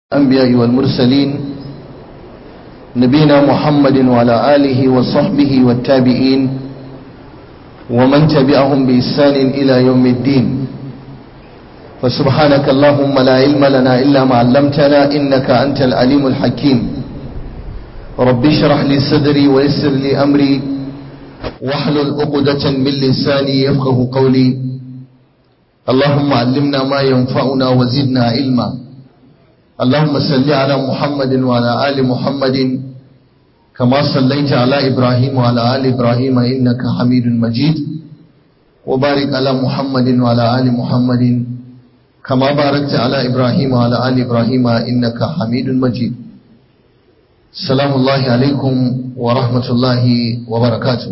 الأنبياء والمرسلين نبينا محمد وعلى آله وصحبه والتابعين ومن تبعهم بإحسان إلى يوم الدين فسبحانك اللهم لا علم لنا إلا ما علمتنا إنك أنت العليم الحكيم رب اشرح لي صدري ويسر لي أمري واحلل عقدة من لساني يفقه قولي اللهم علمنا ما ينفعنا وزدنا علما اللهم صل على محمد وعلى آل محمد كما صليت على إبراهيم وعلى آل إبراهيم إنك حميد مجيد وبارك على محمد وعلى آل محمد كما باركت على إبراهيم وعلى آل إبراهيم إنك حميد مجيد السلام الله عليكم ورحمة الله وبركاته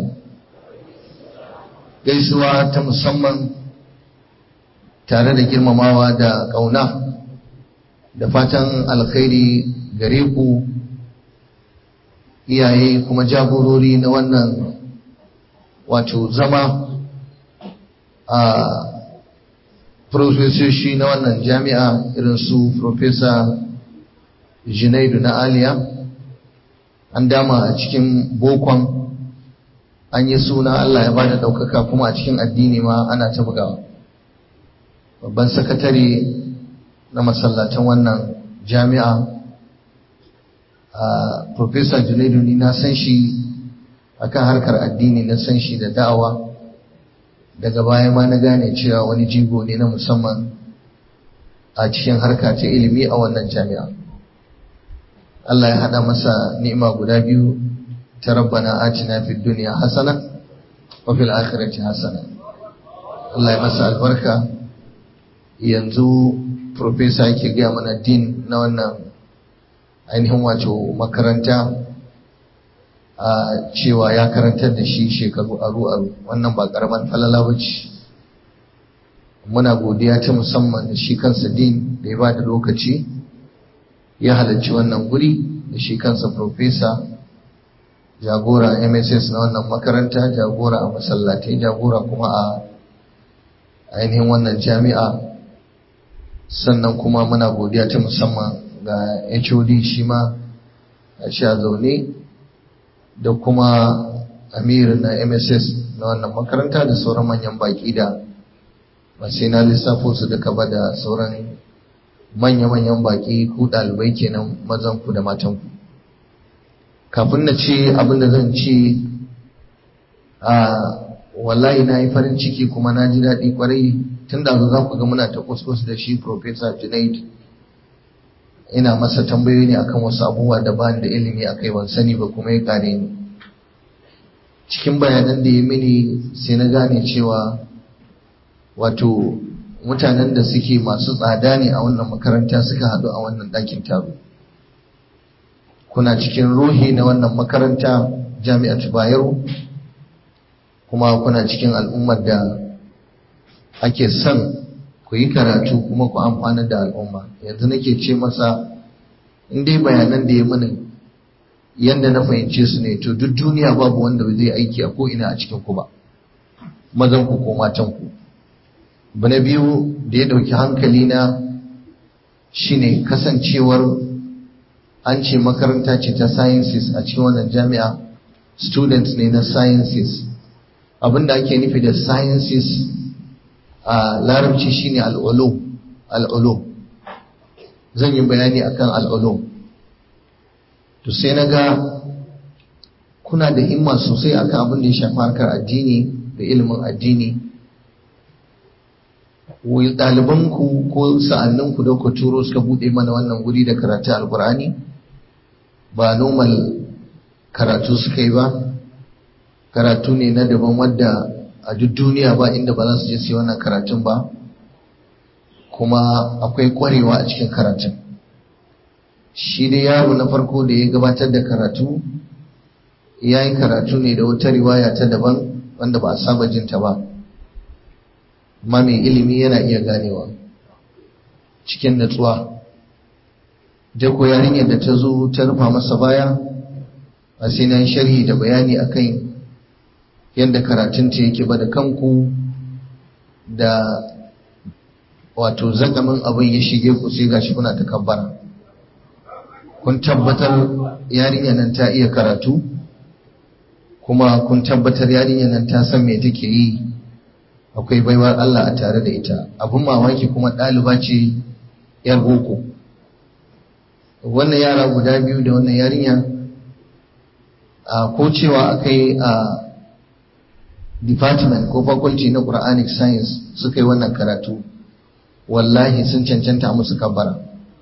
gaisuwa ta musamman tare da girmamawa da ƙauna da fatan alkhairi gare ku iyaye kuma jagorori na wannan wato zama a profesoshi na wannan jami'a irin su profesa junaidu na aliya an dama a cikin bokon an yi suna allah ya bada ɗaukaka kuma a cikin addini ma ana ta bugawa babban sakatare na masallatan wannan jami'a a professor junaidu ni na san shi akan harkar addini na san shi da da'awa daga baya ma na gane cewa wani jigo ne na musamman a cikin harka ta ilimi a wannan jami'a Allah ya haɗa masa ni'ima guda biyu ta rabbana atina fid dunya hasana wa fil akhirati hasana Allah ya masa albarka yanzu profesa yake gaya mana din na wannan ainihin wato makaranta a cewa ya karantar da shi shekaru aru-aru wannan ba karamar falala ba ce muna godiya ta musamman da shi kansa din da ya ba da lokaci ya halarci wannan guri da shi kansa profesa jagora mss na wannan makaranta jagora a masallatai jagora kuma a ainihin wannan jami'a sannan kuma muna godiya ta musamman ga HOD shi ma a sha zaune da kuma amir na MSS na wannan makaranta da sauran manyan baki da sai na lissafo su duka ba da sauran manya-manyan baki ku ɗalibai kenan mazan ku da matan ku kafin na ce abin da zan ce a wallahi na yi farin ciki kuma na ji daɗi kwarai tun da za ku ga muna ta kuskus da shi Professor Junaid ina masa tambayoyi ne akan wasu abubuwa da ba da ilimi a kai ban sani ba kuma ya kare ni cikin bayanan da ya mini sai na gane cewa wato mutanen da suke masu tsada ne a wannan makaranta suka haɗu a wannan ɗakin taro kuna cikin ruhi na wannan makaranta jami'atu bayero kuma kuna cikin al'ummar da ake son ku yi karatu kuma ku amfana da al'umma yanzu nake ce masa in dai bayanan da ya mana yadda na fahimce su ne to duk duniya babu wanda zai aiki a ko'ina a cikin ku ba mazan ku ko matan ku na biyu da ya ɗauki hankali na shine kasancewar an ce makaranta ce ta sciences a cikin wannan jami'a students ne na sciences abinda ake nufi da sciences a larabci shine al'ulum al'ulum zan yi bayani akan al'ulum to sai na ga kuna da himma sosai akan abin da ya shafi harkar addini da ilimin addini ɗalibanku ko sa'anninku da ku turo suka buɗe mana wannan guri da karatu alkur'ani ba normal karatu suka yi ba karatu ne na daban wadda a duk duniya ba inda ba za su je su yi wannan karatun ba kuma akwai kwarewa a cikin karatun shi dai yaro na farko da ya gabatar da karatu ya yi karatu ne da wata riwaya ta daban wanda ba a saba jinta ba amma mai ilimi yana iya ganewa cikin natsuwa da ko yarinyar da ta zo ta rufa masa baya a sai na sharhi da bayani akan yadda karatunta yake ba da kanku da wato zakamin abin ya shige ku sai gashi kuna ta kabbara kun tabbatar yarinya nan ta iya karatu kuma kun tabbatar yarinya nan ta san me take yi akwai baiwar Allah a tare da ita abun mamaki kuma ɗaliba ce yar boko wannan yara guda biyu da wannan yarinya a ko cewa akai a department ko faculty na Quranic science suka yi wannan karatu wallahi sun cancanta musu kabbara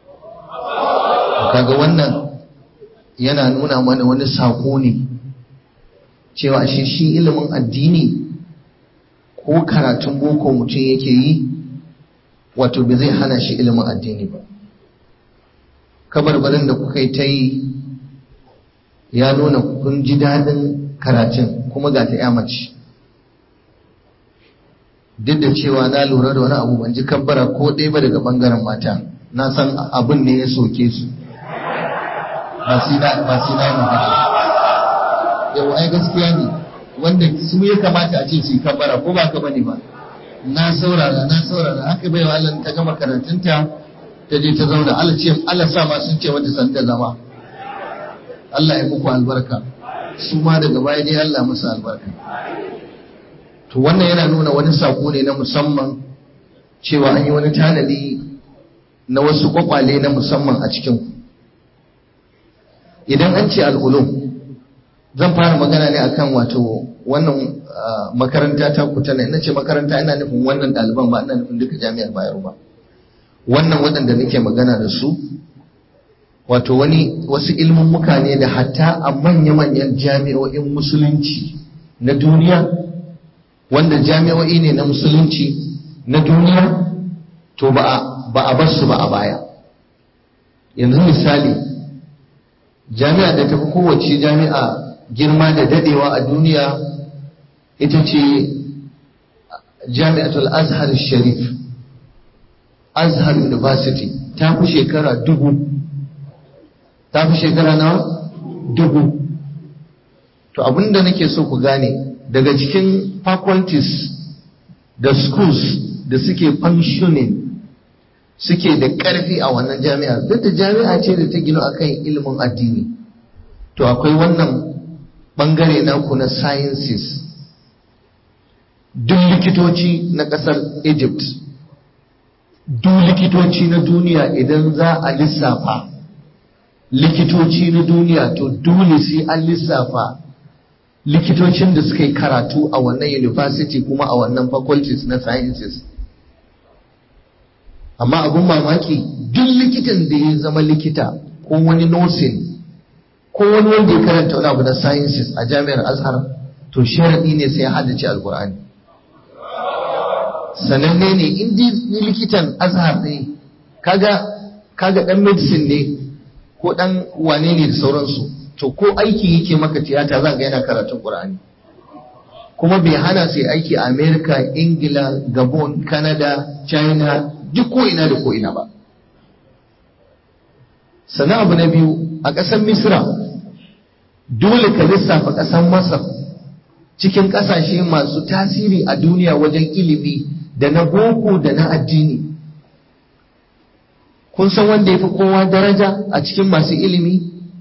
kaga wannan yana nuna mana wani sako ne cewa shi shi ilimin addini ko karatun boko mutum yake yi wato bai zai hana shi ilimin addini ba kabarbarin da kuka yi ta yi ya nuna kun ji daɗin karatun kuma ga ta mace duk da cewa na lura da wani abu ban ji kabbara ko ɗaya ba daga ɓangaren mata na san abin ne ya soke su ba su na magana yau ai gaskiya ne wanda su ya kamata a ce su yi kabbara ko ba ka bane ba na saurara na saurara haka bai wa Allah ta gama karatunta ta je ta zauna Allah ce Allah sa ma sun ce wata san da zama Allah ya muku albarka su ma daga baya dai Allah musu albarka to wannan yana nuna wani sako ne na musamman cewa an yi wani tanadi na wasu kwakwale na musamman a cikin idan an ce al'ulum zan fara magana ne akan wato wannan makaranta ta kuta ne ina ce makaranta ina nufin wannan ɗaliban ba ina nufin duka jami'ar bayero ba wannan waɗanda nake magana da su wato wani wasu ilmin muka ne da hatta a manya-manyan jami'o'in musulunci na duniya wanda jami'o'i ne na musulunci na duniya to ba a bar su ba a baya yanzu misali jami'a da tafi kowace jami'a girma da dadewa a duniya ita ce jami'atul azhar sharif azhar university ta fi shekara dubu ta fi shekara na dubu to abinda nake so ku gane daga cikin faculties da schools da suke functioning suke da ƙarfi a wannan jami'a duk da jami'a ce da ta gino akan ilimin addini to akwai wannan bangare naku na sciences duk likitoci na ƙasar egypt duk likitoci na duniya idan za a lissafa likitoci na duniya to dole sai an lissafa likitocin da suka yi karatu a wannan university kuma a wannan faculties na sciences amma abin mamaki duk likitan da ya zama likita ko wani nursing ko wani wanda ya karanta wani abu na sciences a jami'ar azhar to sharaɗi ne sai ya haddace alkur'ani sananne ne in ni likitan azhar ne kaga kaga dan medicine ne ko dan wane ne da sauransu to ko aiki yake maka tiyata za ga yana karatun qur'ani kuma bai hana sai aiki a america ingila gabon canada china duk ko ina da ko ina ba sannan abu na biyu a ƙasar misra dole ka lissafa ƙasar masar cikin ƙasashe masu tasiri a duniya wajen ilimi da na boko da na addini kun san wanda ya fi kowa daraja a cikin masu ilimi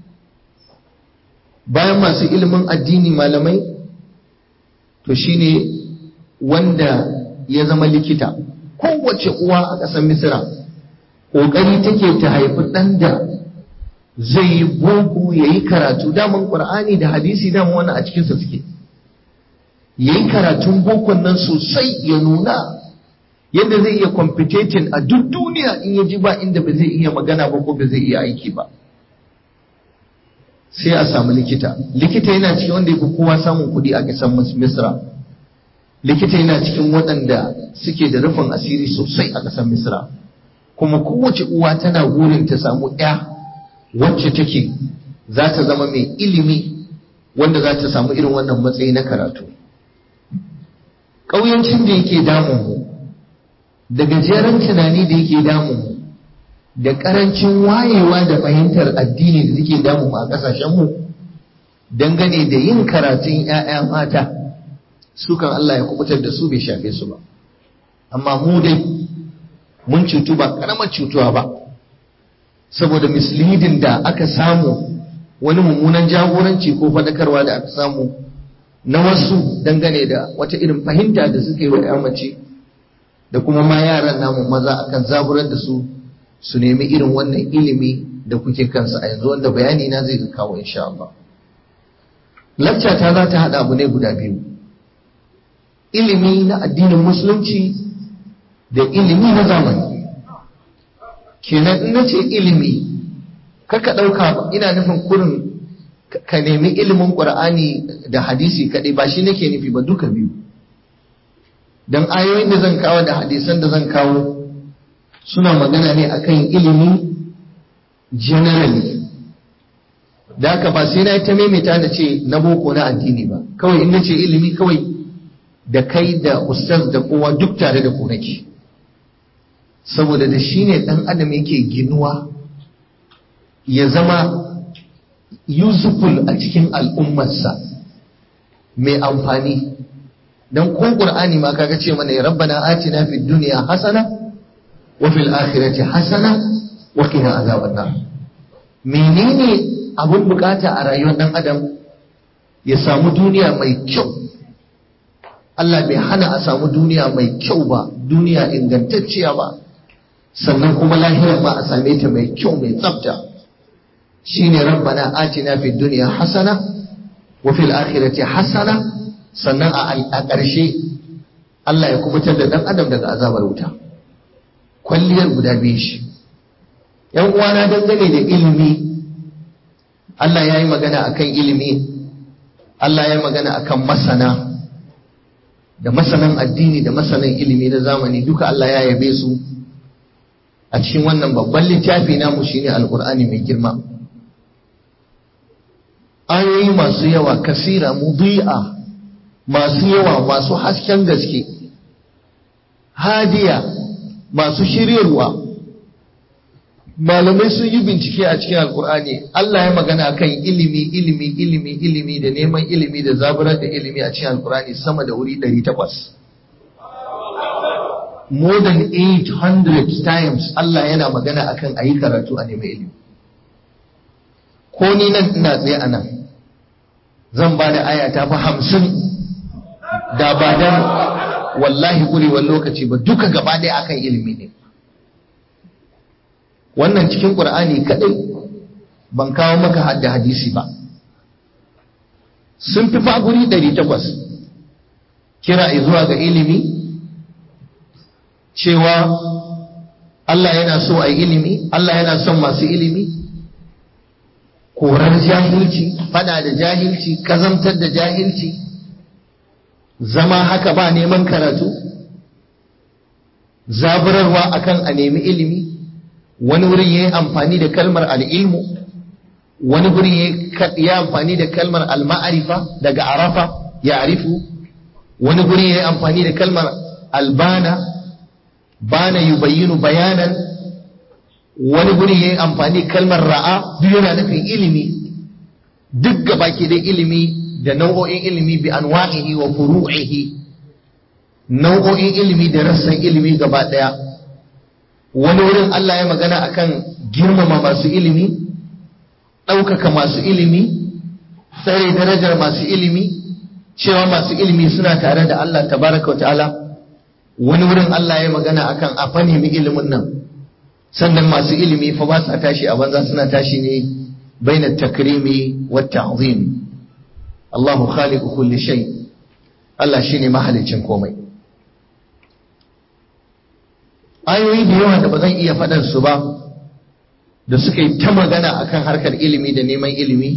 bayan masu ilimin addini malamai to shine wanda ya zama likita kowace uwa a ƙasar misira ƙoƙari take ta haifi ɗan da zai yi boko ya yi karatu daman ƙur'ani da hadisi daman wani a cikinsa suke ya yi karatun bokon nan sosai ya nuna yadda zai iya competition a duk duniya in ya ji ba inda ba zai iya magana ba ko ba zai iya aiki ba sai a samu likita likita yana cikin wanda ya fi kowa samun kuɗi a ƙasar misra likita yana cikin waɗanda suke da rufin asiri sosai a ƙasar misra kuma kowace uwa tana burin ta samu ɗaya wacce take za ta zama mai ilimi wanda za ta samu irin wannan matsayi na karatu ƙauyancin da yake damun mu da gajeren tunani da yake damun mu da ƙarancin wayewa da fahimtar addini da take damun mu a ƙasashenmu dangane da yin karatun 'ya'ya mata sukan Allah ya kubutar da su bai shafe su ba amma mu dai mun cutu ba karamar cutuwa ba saboda misleading da aka samu wani mummunan jagoranci ko faɗakarwa da aka samu na wasu dangane da wata irin fahimta da suka yi wa mace da kuma ma yaran namu maza akan zaburar da su su nemi irin wannan ilimi da kuke kansa a yanzu wanda bayani na zai kawo insha Allah lacca ta za ta haɗa abu ne guda biyu ilimi na addinin musulunci da ilimi na zamani kenan in nace ilimi kaka ɗauka ina nufin kurin ka nemi ilimin ƙur'ani da hadisi kaɗai ba shi nake nufi ba duka biyu don ayoyin da zan kawo da hadisan da zan kawo suna magana ne akan ilimi generally da haka ba sai na yi ta maimaita na ce na boko na addini ba kawai in nace ilimi kawai da kai da ustaz da kowa duk tare da ku nake saboda da shi ne ɗan adam yake ginuwa ya zama useful a cikin al'ummarsa mai amfani don ko ƙur'ani ma kaga ce mana ya rabbana atina fid duniya hasana wa fil akhirati hasana wa qina azaban nar menene abun bukata a rayuwar dan adam ya samu duniya mai kyau Allah bai hana a samu duniya mai kyau ba duniya ingantacciya ba sannan kuma lahira ma a same ta mai kyau mai tsafta shine rabbana atina fid dunya hasana wa fil akhirati hasana sannan a ƙarshe Allah ya kubutar da dan adam daga azabar wuta kwalliyar guda biyu shi yan uwana dangane da ilimi Allah ya yi magana akan ilimi Allah ya yi magana akan masana da masanan addini da masanan ilimi na zamani duka Allah ya yabe su a cikin wannan babban littafi namu shine alkur'ani mai girma ayoyi masu yawa kasira mudi'a masu yawa masu hasken gaske hadiya masu shiryarwa malamai sun yi bincike a cikin alkur'ani Allah ya magana kan ilimi ilimi ilimi ilimi da neman ilimi da zaburar da ilimi a cikin alkur'ani sama da wuri 800 more than 800 times Allah yana magana akan ayi karatu a neman ilimi ko ni nan ina tsaye a nan zan ba da aya ta fi hamsin da ba dan wallahi ƙurewar lokaci ba duka gaba ɗaya akan ilimi ne wannan cikin ƙur'ani kaɗai ban kawo maka hadda hadisi ba sun fi faguri 800 kira zuwa ga ilimi cewa Allah yana so a ilimi Allah yana son masu ilimi korar jahilci fada da jahilci kazantar da jahilci zama haka ba neman karatu zaburarwa akan a nemi ilimi wani wurin ya yi amfani da kalmar al'ilmu wani wurin ya yi amfani da kalmar al-ma'arifa daga arafa ya arifu wani wurin ya yi amfani da kalmar albana bana yubayyinu bayanan wani wurin ya yi amfani kalmar ra'a duk yana nufin ilimi duk gaba ke da ilimi da nau'o'in ilimi bi anwa'ihi wa furu'ihi nau'o'in ilimi da rassan ilimi gaba daya wani wurin Allah ya magana akan girmama masu ilimi ɗaukaka masu ilimi tsare darajar masu ilimi cewa masu ilimi suna tare da Allah tabaraka wa ta'ala wani wurin Allah ya magana akan a fa nemi ilimin nan sannan masu ilimi fa ba sa tashi a banza suna tashi ne bainat takrimi wat ta'zim Allahu khaliqu kulli shay Allah shine mahalicin komai ayoyi da yawa da ba zan iya faɗan su ba da suka yi ta magana akan harkar ilimi da neman ilimi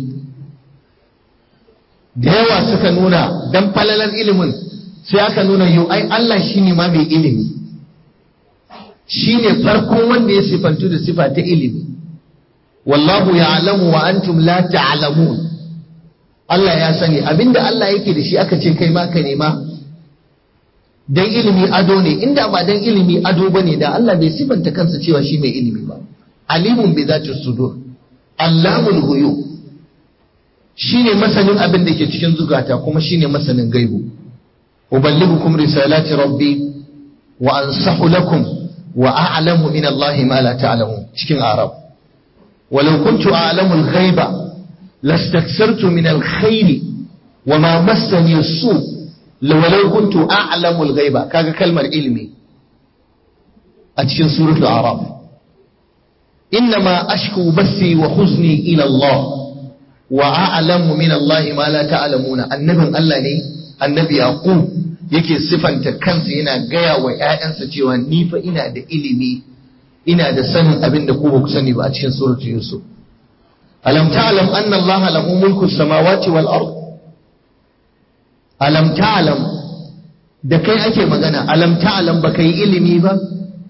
da yawa suka nuna dan falalar ilimin sai aka nuna yau ai Allah shine ma mai ilimi shine farkon wanda ya sifantu da sifa ta ilimi wallahu ya'lamu wa antum la ta'lamun Allah ya sani abinda Allah yake da shi aka ce kai ma ka nema dan ilimi ado ne inda ba dan ilimi ado bane da Allah bai sifanta kansa cewa shi mai ilimi ba alimun bi zati sudur allamul ghuyub shine masanin abin da ke cikin zukata kuma shine masanin gaibu uballighukum risalati rabbi wa ansahu lakum wa a'lamu min Allah ma la ta'lamun cikin arab walau kuntu a'lamu al-ghaiba lastaksartu min al-khairi wa ma massani as-su walau kuntu a'lamu al-ghaiba kaga kalmar ilmi a cikin suratul a'raf إنما أشكو بثي وحزني إلى الله وأعلم من الله ما لا تعلمون النبي الله ne annabi yaqub yake sifanta kansa yana gaya wa ƴaƴansa cewa ni fa ina da ilimi ina da sanin abin da ku ba ku sani ba a cikin suratu yusuf alam ta'lam anna allaha lahu mulku samawati wal ard alam ta'lam da kai ake magana alam ta'lam ba kai ilimi ba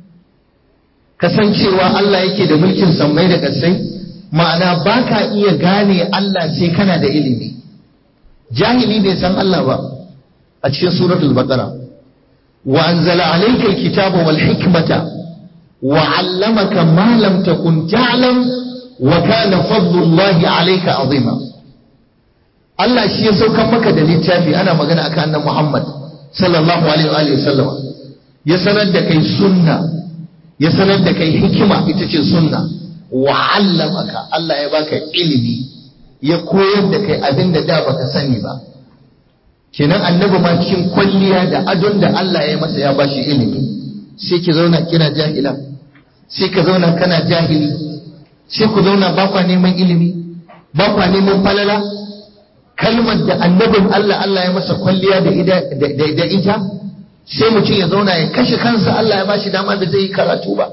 kasancewa Allah yake da mulkin sammai da ƙasai ma'ana ba ka iya gane Allah sai kana da ilimi jahili bai san Allah ba a cikin suratul baqara wa anzala alayka alkitaba wal hikmata wa 'allamaka ma lam takun ta'lam wa kana fadlullahi alayka azima Allah shi ya saukan maka da littafi ana magana akan annabi Muhammad sallallahu alaihi wa sallam ya sanar da kai sunna ya sanar da kai hikima ita ce sunna wa allamaka Allah ya baka ilimi ya koyar da kai abin da da baka sani ba kenan annabi ma cikin kwalliya da adon da Allah ya masa ya bashi ilimi sai ki zauna kina jahila sai ka zauna kana jahili sai ku zauna ba kwa neman ilimi ba kwa neman falala kalmar da annabin Allah Allah ya masa kwalliya da ita sai mutum ya zauna ya kashe kansa Allah ya bashi dama da zai yi karatu ba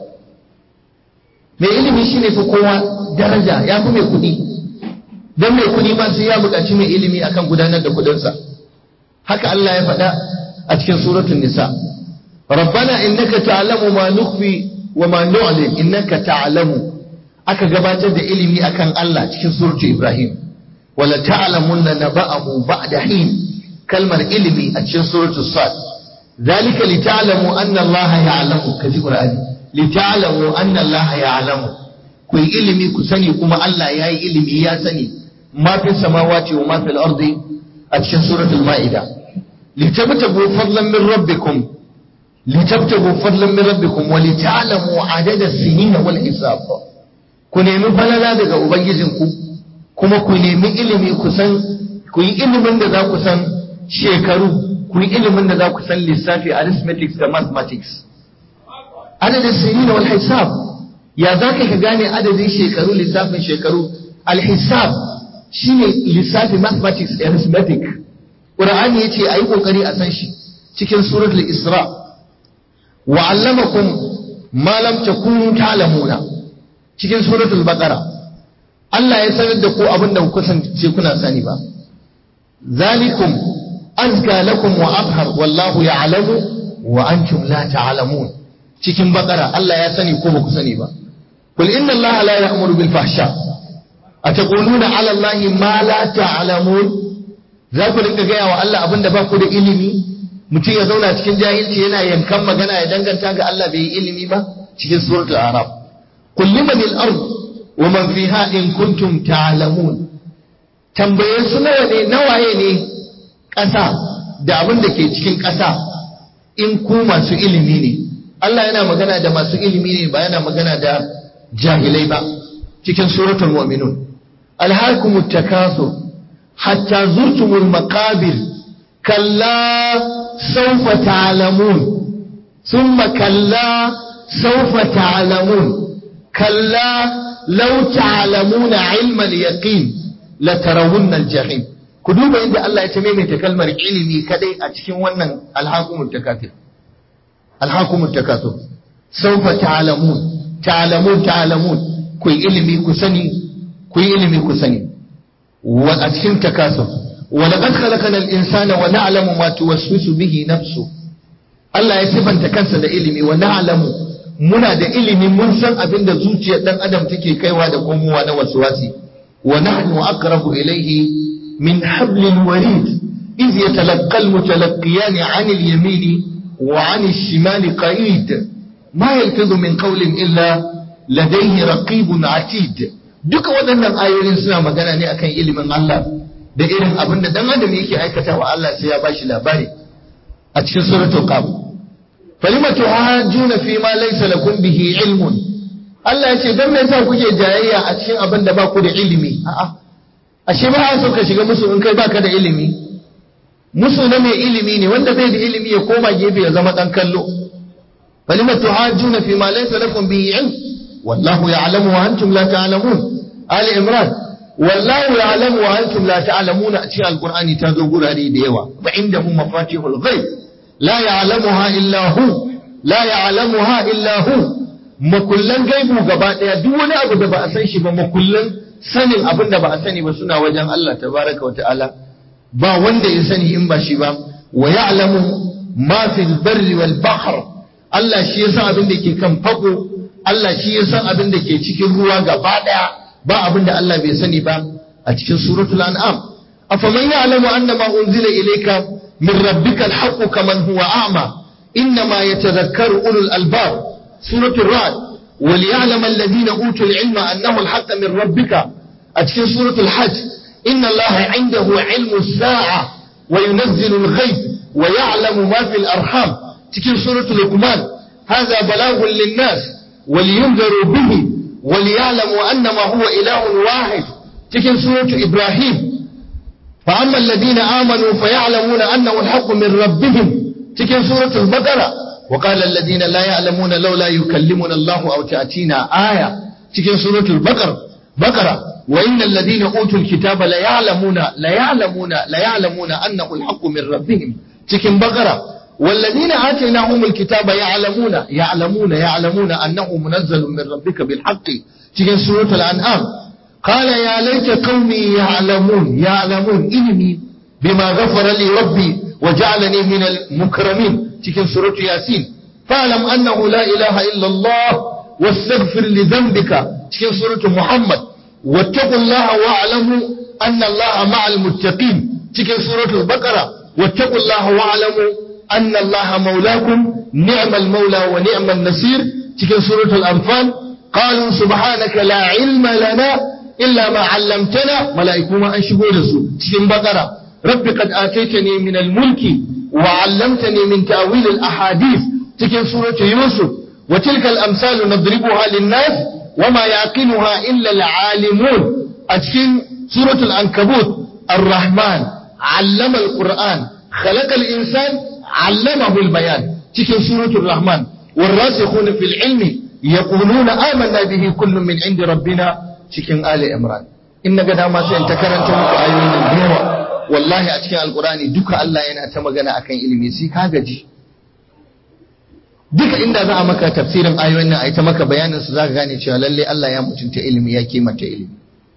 mai ilimi shine fi kowa daraja ya fi mai kuɗi don mai kuɗi ma sai ya buƙaci mai ilimi akan gudanar da kuɗinsa haka Allah ya faɗa a cikin suratul nisa rabbana innaka ta'lamu ma nukhfi wa ma nu'lin innaka ta'lamu aka gabatar da ilimi akan Allah cikin suratul ibrahim wala ta'lamunna naba'ahu ba'da hin kalmar ilimi a cikin suratul sad ذلك لتعلموا أن الله يعلم كذي قرآن لتعلموا أن الله يعلم كي إلمي كسني كما الله يا إلمي يا سني ما في السماوات وما في الأرض أتشن سورة المائدة لتبتغوا فضلا من ربكم لتبتغوا فضلا من ربكم ولتعلموا عدد السنين والحساب ku nemi falala daga ubangijinku kuma ku nemi ilimi ku san ku yi ilimin da za ku san shekaru ku yi ilimin da za ku san lissafi arithmetics da mathematics adadin sirina wal hisab ya za ka gane adadin shekaru lissafin shekaru al-hisab shine lissafi mathematics arithmetic qur'ani yace ayi kokari a san shi cikin suratul isra wa 'allamakum ma lam takunu ta'lamuna cikin suratul baqara Allah ya sanar da ku abin da ku kasance kuna sani ba zalikum azka lakum wa abhar wallahu ya'lamu wa antum la ta'lamun cikin bakara Allah ya sani ko ba ku sani ba kul inna Allah la ya'muru bil fahsha ataquluna 'ala Allah ma la ta'lamun za ku rinka gaya wa Allah abinda ba ku da ilimi mutum ya zauna cikin jahilci yana yankan magana ya danganta ga Allah bai yi ilimi ba cikin suratul arab kul liman al-ard wa man fiha in kuntum ta'lamun tambaye su nawa ne nawaye ne ƙasa da abin da ke cikin ƙasa in ku masu ilimi ne Allah yana magana da masu ilimi ne ba yana magana da jahilai ba cikin suratul mu'minun alhaakumut takathur hatta zurtumul maqabir kalla sawfa ta'lamun thumma kalla sawfa ta'lamun kalla law ta'lamuna 'ilma al-yaqin latarawunna al-jahim ku duba inda Allah ya ta maimaita kalmar ilimi kadai a cikin wannan alhakumut takathur alhakumut takathur sawfa ta'lamun ta'lamun ta'lamun ku yi ilimi ku sani ku yi ilimi ku sani wa a cikin takasur wa laqad khalaqana al-insana wa na'lamu ma tuwaswisu bihi nafsu Allah ya sifanta kansa da ilimi wa na'lamu muna da ilimi mun san abin da zuciyar dan adam take kaiwa da komowa na waswasi wa nahnu aqrabu ilayhi min hablil warid إذ يتلقى المتلقيان عن اليمين وعن الشمال قعيد ما يلفظ من قول إلا لديه رقيب عتيد duka waɗannan ayoyin suna magana ne akan ilimin Allah da irin abin da dan adam yake aikata wa Allah sai ya bashi labari a cikin suratul qaf falima tuhajjuna fi ma laysa lakum bihi ilmun Allah ya ce don me yasa kuke jayayya a cikin abin da ba ku da ilimi a'a ashe ba a so ka shiga musu in kai baka da ilimi musu na mai ilimi ne wanda bai da ilimi ya koma gefe ya zama dan kallo falima tuhajjuna fi ma laysa lakum bihi ilm wallahu ya'lamu wa antum la ta'lamun ali imran wallahu ya'lamu wa antum la ta'lamun a cikin alqur'ani ta zo gurare da yawa wa indahu mafatihul ghaib la ya'lamuha illa hu la ya'lamuha illa hu makullan gaibu gaba daya duk wani abu da ba a san shi ba makullan sanin abin da ba a sani ba suna wajen Allah tabaraka wa ta'ala ba wanda ya sani in ba shi ba wa ya'lamu ma fil barri wal bahr Allah shi ya san abin da ke kan fako Allah shi ya san abin da ke cikin ruwa gaba daya ba abin da Allah bai sani ba a cikin suratul an'am afaman ya'lamu anna ma unzila ilayka min rabbika al-haqqu kaman huwa a'ma innama yatadhakkaru ulul albab suratul ra'd وليعلم الذين أوتوا العلم أنه الحق من ربك أتكين سورة الحج إن الله عنده علم الساعة وينزل الغيث ويعلم ما في الأرحام تكين سورة لقمان هذا بلاغ للناس ولينذروا به وليعلموا أنما هو إله واحد تكين سورة إبراهيم فأما الذين آمنوا فيعلمون أنه الحق من ربهم تكين سورة البقرة وقال الذين لا يعلمون لولا يكلمنا الله أو تأتينا آية تكين سورة البقرة بقرة وإن الذين أوتوا الكتاب لا يعلمون لا يعلمون لا يعلمون أنه الحق من ربهم تكين بقرة والذين آتيناهم الكتاب يعلمون يعلمون يعلمون أنه منزل من ربك بالحق تكين سورة الأنعام قال يا ليت قومي يعلمون يعلمون إني بما غفر لي ربي وجعلني من المكرمين تكن سورة ياسين فاعلم أنه لا إله إلا الله واستغفر لذنبك تكن سورة محمد واتقوا الله واعلموا أن الله مع المتقين تكن سورة البقرة واتقوا الله واعلموا أن الله مولاكم نعم المولى ونعم النصير تكن سورة الأنفال قالوا سبحانك لا علم لنا إلا ما علمتنا ملائكة ما أنشبوا رسول تكن بقرة رب قد آتيتني من الملك وعلمتني من تأويل الأحاديث تكن سورة يوسف وتلك الأمثال نضربها للناس وما يعقلها إلا العالمون أتكن سورة العنكبوت الرحمن علم القرآن خلق الإنسان علمه البيان تكن سورة الرحمن والراسخون في العلم يقولون آمنا به كل من عند ربنا تكن آل إمران إن قد ما سينتكرن تمك آيوين الدنيا wallahi a cikin alkurani duka Allah yana ta magana akan ilimi sai ka gaji duka inda za a maka tafsirin ayoyin nan a ta maka bayanin su zaka gane cewa lalle Allah ya mutunta ilimi ya kimanta ilimi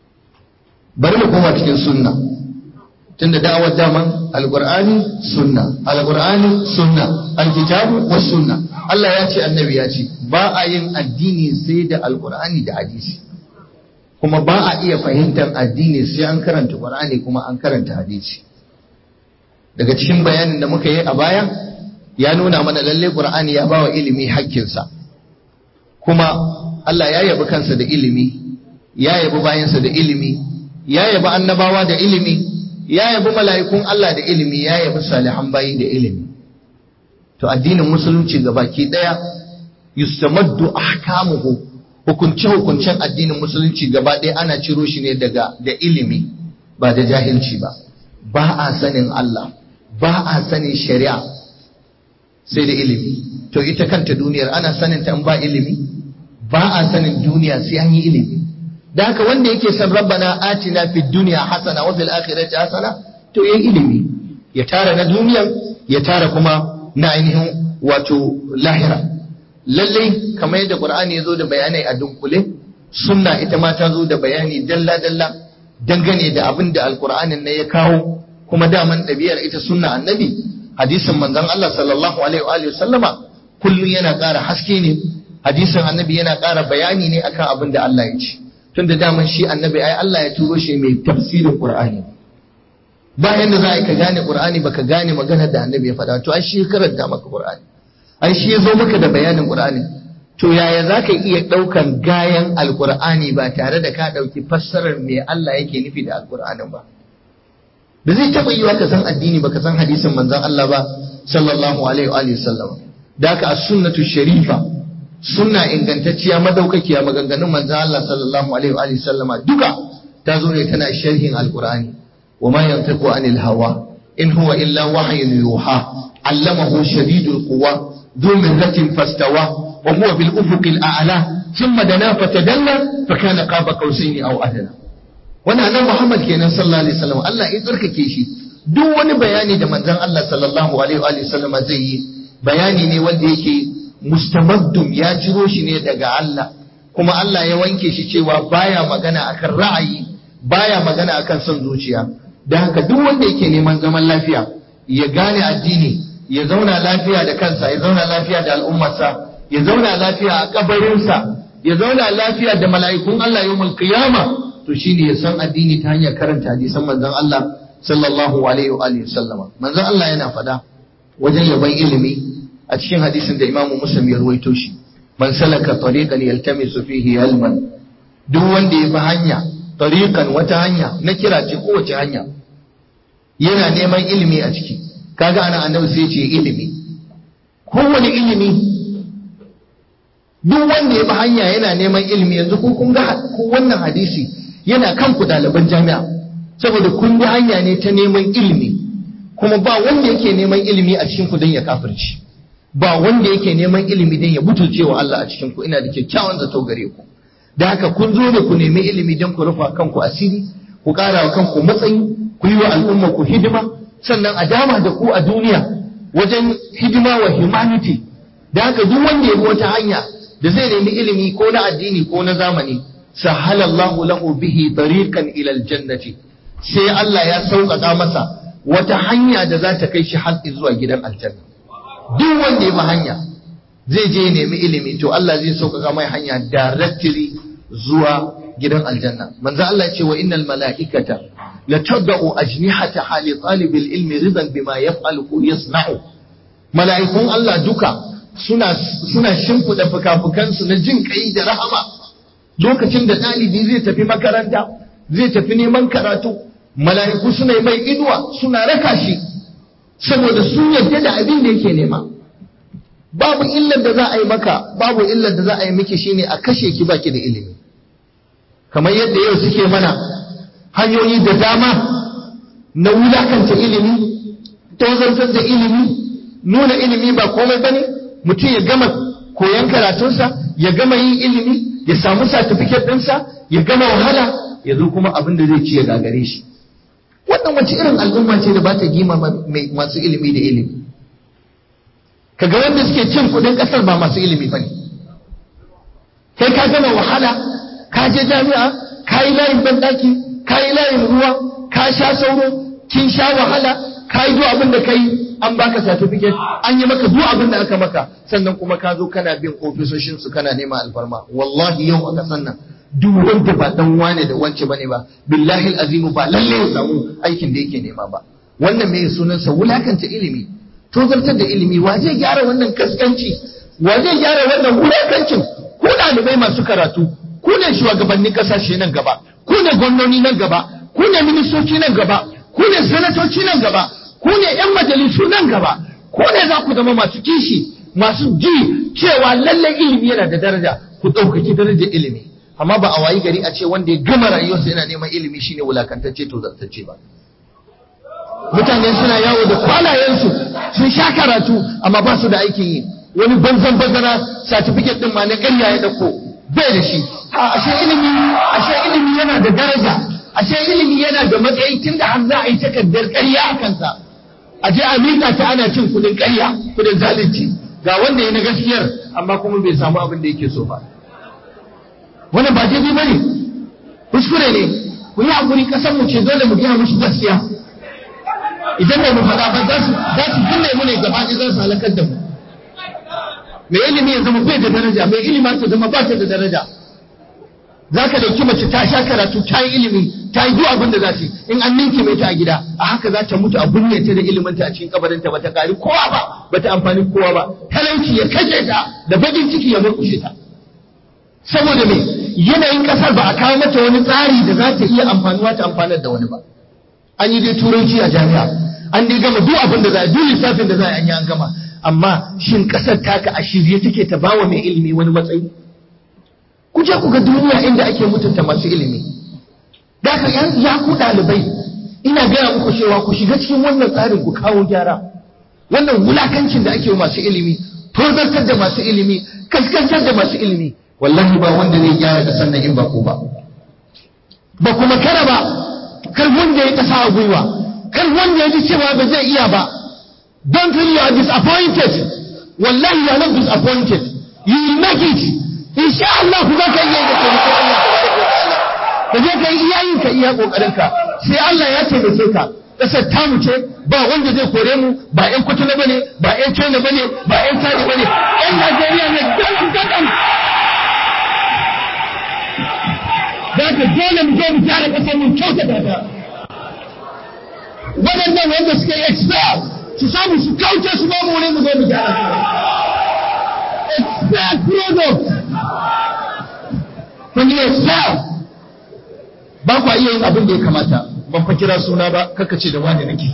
bari mu koma cikin sunna tunda da'awar daman alqur'ani sunna alqur'ani sunna alkitabu was sunna Allah ya ce annabi ya ce ba a yin addini sai da alqur'ani da hadisi kuma ba a iya fahimtar addini sai an karanta Qur'ani kuma an karanta hadisi daga cikin bayanin da muka yi a baya ya nuna mana lalle Qur'ani ya bawa ilimi hakkinsa kuma Allah ya yabi kansa da ilimi ya yabi bayansa da ilimi ya yabi annabawa da ilimi ya yabi mala'ikun Allah da ilimi ya yabi salihan bayi da ilimi to addinin musulunci gabaki daya yustamaddu ahkamuhu hukunce-hukuncen addinin musulunci gaba ɗaya ana ciro shi ne daga da ilimi ba da jahilci ba ba a sanin Allah ba a sanin shari'a sai da ilimi to ita kanta duniyar ana sanin ta in ba ilimi ba a sanin duniya sai an yi ilimi da haka wanda yake san rabbana atina fid dunya hasana wa fil akhirati hasana to yayi ilimi ya tara na duniyan ya tara kuma na ainihin wato lahira lallai kamar yadda Qur'ani ya zo da bayanai a dunkule sunna ita ma ta zo da bayani dalla dalla dangane da abin da alqur'anin ne ya kawo kuma daman ɗabi'ar ita sunna annabi hadisin manzon Allah sallallahu alaihi wa alihi sallama kullun yana ƙara haske ne hadisin annabi yana ƙara bayani ne akan abin da Allah ya ce tunda daman shi annabi ai Allah ya turo shi mai tafsirin Qur'ani bayan da za ka gane Qur'ani baka gane maganar da annabi ya faɗa to ai shi karanta maka Qur'ani ai shi ya zo maka da bayanin Qur'ani to yaya za ka iya ɗaukan gayan alƙur'ani ba tare da ka ɗauki fassarar me Allah yake nufi da alƙur'anin ba da zai taɓa yiwa ka san addini ba ka san hadisin manzon Allah ba sallallahu alaihi wa sallam da haka as-sunnatu sharifa sunna ingantacciya madaukakiya maganganun manzo Allah sallallahu alaihi wa sallama duka ta zo ne tana sharhin alqur'ani wa ma yantiqu anil hawa in huwa illa wahyun yuha allamahu shadidul quwa ذو مرة فاستوى وهو بالأفق الأعلى ثم دنا فتدلى فكان قاب قوسين أو أدنى wannan nan Muhammad kenan sallallahu alaihi wasallam Allah ya tsarkake shi duk wani bayani da manzon Allah sallallahu alaihi wa sallam zai yi bayani ne wanda yake mustamaddum ya ciro shi ne daga Allah kuma Allah ya wanke shi cewa baya magana akan ra'ayi baya magana akan son zuciya dan haka duk wanda yake neman zaman lafiya ya gane addini ya zauna lafiya da kansa ya zauna lafiya da al'ummarsa ya zauna lafiya a kabarinsa ya zauna lafiya da mala'ikun Allah yawmul qiyama to shine ya san addini ta hanyar karanta hadisan manzon Allah sallallahu alaihi wa alihi sallama manzon Allah yana fada wajen yaban ilimi a cikin hadisin da Imam Muslim ya ruwaito shi man salaka tariqan yaltamisu fihi ilman duk wanda ya bi hanya tariqan wata hanya na kira ce kowace hanya yana neman ilimi a ciki kaga ana annabi sai ce ilimi kowane ilimi duk wanda ya bi hanya yana neman ilimi yanzu ko kun ga ko wannan hadisi yana kan ku ɗaliban jami'a saboda kun bi hanya ne ta neman ilimi kuma ba wanda yake neman ilimi a cikin ku don ya kafirci ba wanda yake neman ilimi don ya butulce wa Allah a cikin ku ina da kyakkyawan zato gare ku da haka kun zo ne ku nemi ilimi don ku rufa kanku asiri ku ƙara wa kanku matsayi ku yi wa al'umma ku hidima sannan a dama da ku a duniya wajen hidima wa humanity da haka duk wanda ya bi wata hanya da zai nemi ilimi ko na addini ko na zamani sahala Allahu lahu bihi tariqan ila aljannati sai Allah ya sauƙaƙa masa wata hanya da za ta kai shi har zuwa gidan aljanna duk wanda ya bi hanya zai je ya nemi ilimi to Allah zai sauƙaƙa mai hanya directly zuwa gidan aljanna manzo Allah ya ce wa innal mala'ikata latadau ajnihataha li talibil ilmi ridan bima yaf'alu yasna'u mala'ikun Allah duka suna suna shimfida fukafukansu na jin kai da rahama lokacin da ɗalibi zai tafi makaranta zai tafi neman karatu mala'iku suna yi mai inuwa suna raka shi saboda sun yarda da abin da yake nema babu illar da za a yi maka babu illar da za a yi miki shine a kashe ki baki da ilimi kamar yadda yau suke mana hanyoyi da dama na wulakanta ilimi tozantar da ilimi nuna ilimi ba komai bane mutum ya gama koyon karatunsa ya gama yin ilimi ya samu satifiket ɗinsa ya gama wahala ya zo kuma abin da zai ci ya gagare shi wannan wace irin al'umma ce da ba ta gima masu ilimi da ilimi kaga wanda suke cin kuɗin ƙasar ba masu ilimi ba ne kai ka gama wahala ka je jami'a ka yi layin banɗaki ka yi layin ruwa ka sha sauro kin sha wahala ka yi duk abin da ka yi an baka certificate an yi maka duk abin da aka maka sannan kuma ka zo kana bin ofisoshin su kana nema alfarma wallahi yau a kasan nan duk wanda ba dan wane da wance bane ba billahi azimu ba lalle ya samu aikin da yake nema ba wannan mai sunan sa wulakanta ilimi tozartar da ilimi wa zai gyara wannan kaskanci wa zai gyara wannan wulakancin ku ɗalibai masu karatu ku ne shugabannin kasashe nan gaba ku ne gwamnoni nan gaba ku ne ministoci nan gaba ku ne sanatoci nan gaba ku ne ‘yan majalisu nan gaba, ku ne za ku zama masu kishi, masu ji cewa lallai ilimi yana da daraja, ku ɗaukaki darajar ilimi. Amma ba a wayi gari a ce wanda ya gama rayuwarsa yana neman ilimi shine wulakantacce to zartacce ba. Mutane suna yawo da kwalayensu sun sha karatu amma ba su da aikin yi. Wani banzan bazara satifiket ɗin ma na ƙarya ya ɗauko bai da shi. Ashe ilimi, ashe ilimi yana da daraja. ashe ilimi yana da matsayi tun da har za a yi takardar ƙarya a kansa a je a miƙa ta ana cin kuɗin ƙarya kuɗin zalunci ga wanda ya na gaskiyar amma kuma bai samu abin da yake so ba wannan ba daidai bane kuskure ne ku yi hakuri ƙasar mu ce dole mu gina musu gaskiya idan ba mu faɗa ba za su za su binne mu ne gaba ɗaya za su halakar da mu mai ilimi ya zama bai da daraja mai ilima ta zama ba ta da daraja za ka dauki mace ta sha karatu ta yi ilimi ta yi duk abin da za ta in an ninke mai ta a gida a haka za ta mutu a binne ta da ilimin ta a cikin kabarin ta bata kari kowa ba bata amfani kowa ba talauci ya kashe ta da bakin ciki ya murkushe ta saboda me yanayin kasar ba a kawo mata wani tsari da za ta iya amfanuwa ta amfanar da wani ba an yi dai turanci a jami'a an dai gama duk abin da za a duk lissafin da za a yi an gama amma shin ƙasar taka a shirye take ta bawa mai ilimi wani matsayi ku je ku ga duniya inda ake mutunta masu ilimi da ka ya ku ɗalibai ina gaya muku cewa ku shiga cikin wannan tsarin ku kawo gyara wannan wulakancin da ake masu ilimi tozartar da masu ilimi kaskantar da masu ilimi wallahi ba wanda zai gyara da sannan in ba ku ba ba kuma kara ba kar wanda ya kasa a gwiwa kar wanda ya ji cewa ba zai iya ba don't feel you are disappointed wallahi you are not disappointed you will make it insha Allah ku zaka iya da taimakon Allah ka je ka yi iyayin ka iya kokarin ka sai Allah ya taimake ka kasar tamu ce ba wanda zai kore mu ba ƴan kwatana bane ba ƴan China bane ba ƴan Tani bane ƴan Najeriya ne gadan gadan da ka dole mu je mu gyara kasar mu kyautata ta waɗannan wanda suka yi expel su samu su kauce su ba mu wani mu zo mu gyara ta expel product kun yi expel ba kwa iya yin abin da ya kamata ban fa kira suna ba kaka ce da wani nake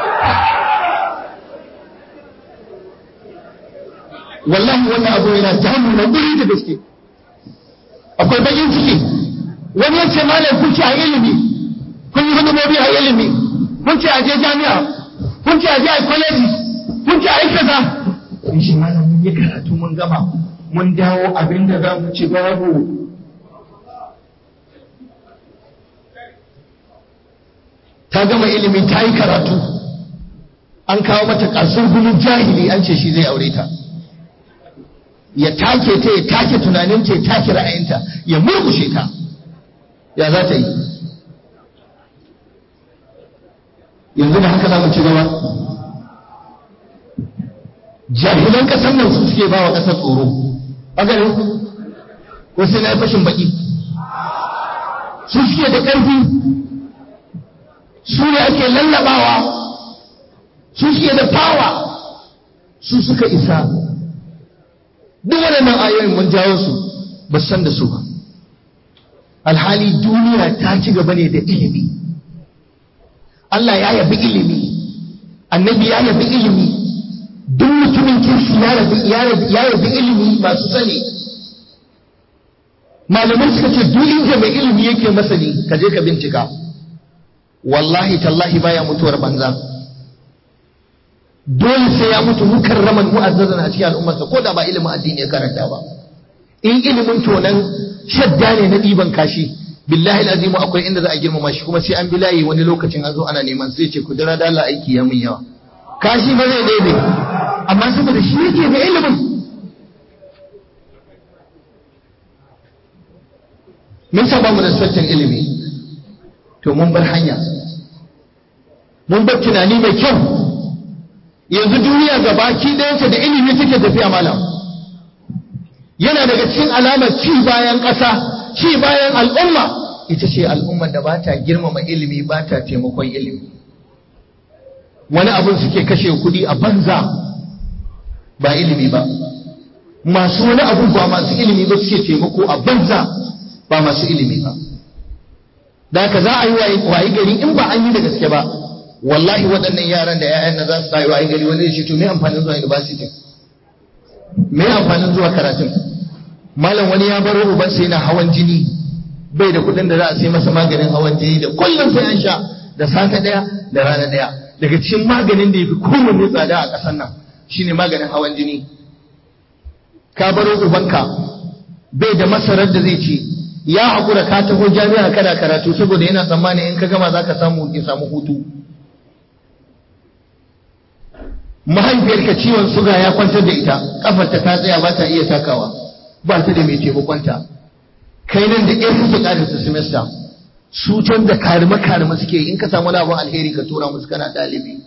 wallahi wannan abu yana damu na guri da gaske akwai bakin ciki wani ya ce malam kun ce a ilimi kun yi hudumobi a ilimi kun ce a je jami'a kun ce a je a kwaleji kun ce a yi kaza kun shi malam mun yi karatu mun gama mun dawo abin da za mu ci babu ta gama ilimi ta yi karatu an kawo mata kasar gulun jahili an ce shi zai aure ta ya take ta ya take tunaninta ya take ra'ayinta ya murkushe ta ya za ta yi yanzu da haka za mu ci gaba jahilan ƙasar nan su suke ba wa ƙasar tsoro a gare ko sai na yi fashin baki su suke da ƙarfi su ne ake lallabawa su suke da fawa su suka isa duk waɗannan ayoyin mun jawo su ba san da su ba alhali duniya ta ci gaba ne da ilimi Allah ya yabi ilimi annabi ya yabi ilimi duk mutumin kirki ya yabi ilimi masu sani malamai suka ce duk inda mai ilimi yake masani ka je ka bincika wallahi tallahi baya mutuwar banza dole sai ya mutu mukarraman mu'azzazan a cikin al'ummarsa ko da ba ilimin addini ya karanta ba in ilimin tonan shadda ne na ɗiban kashi billahi azimu akwai inda za a girmama shi kuma sai an bilayi wani lokacin an zo ana neman sai ce ku jira da Allah aiki ya mun yawa kashi ba zai daidai amma saboda shi yake da ilimin mun saba mu da sattin ilimi to mun bar hanya mun bar tunani mai kyau yanzu duniya gabaki ɗayansa da ilimi take tafiya malam yana daga cikin alamar ci bayan ƙasa ci bayan al'umma ita ce al'ummar da ba ta girmama ilimi ba ta taimakon ilimi wani abin suke kashe kuɗi a banza ba ilimi ba masu wani abun ba masu ilimi ba suke taimako a banza ba masu ilimi ba da haka za a yi wayi gari in ba an yi da gaske ba wallahi waɗannan yaran da 'ya'yan na za su tayi wayi gari wani shi to me amfanin zuwa university me amfanin zuwa karatun malam wani ya baro ubansa yana hawan jini bai da kuɗin da za a sai masa maganin hawan jini da kullum sai an sha da safe ɗaya da rana ɗaya daga cikin maganin da ya fi kowanne tsada a ƙasar nan shine maganin hawan jini ka baro ubanka bai da masarar da zai ci ya haƙura ka taho jami'a kana karatu saboda yana tsammani in ka gama za ka samu ki samu hutu mahaifiyarka ciwon suga ya kwantar da ita kafarta ta tsaya ba ta iya takawa ba ta da mai taimakonta kai nan da ƙyar suke ƙarisa semester su can da karima karima suke in ka samu labon alheri ka tura musu kana ɗalibi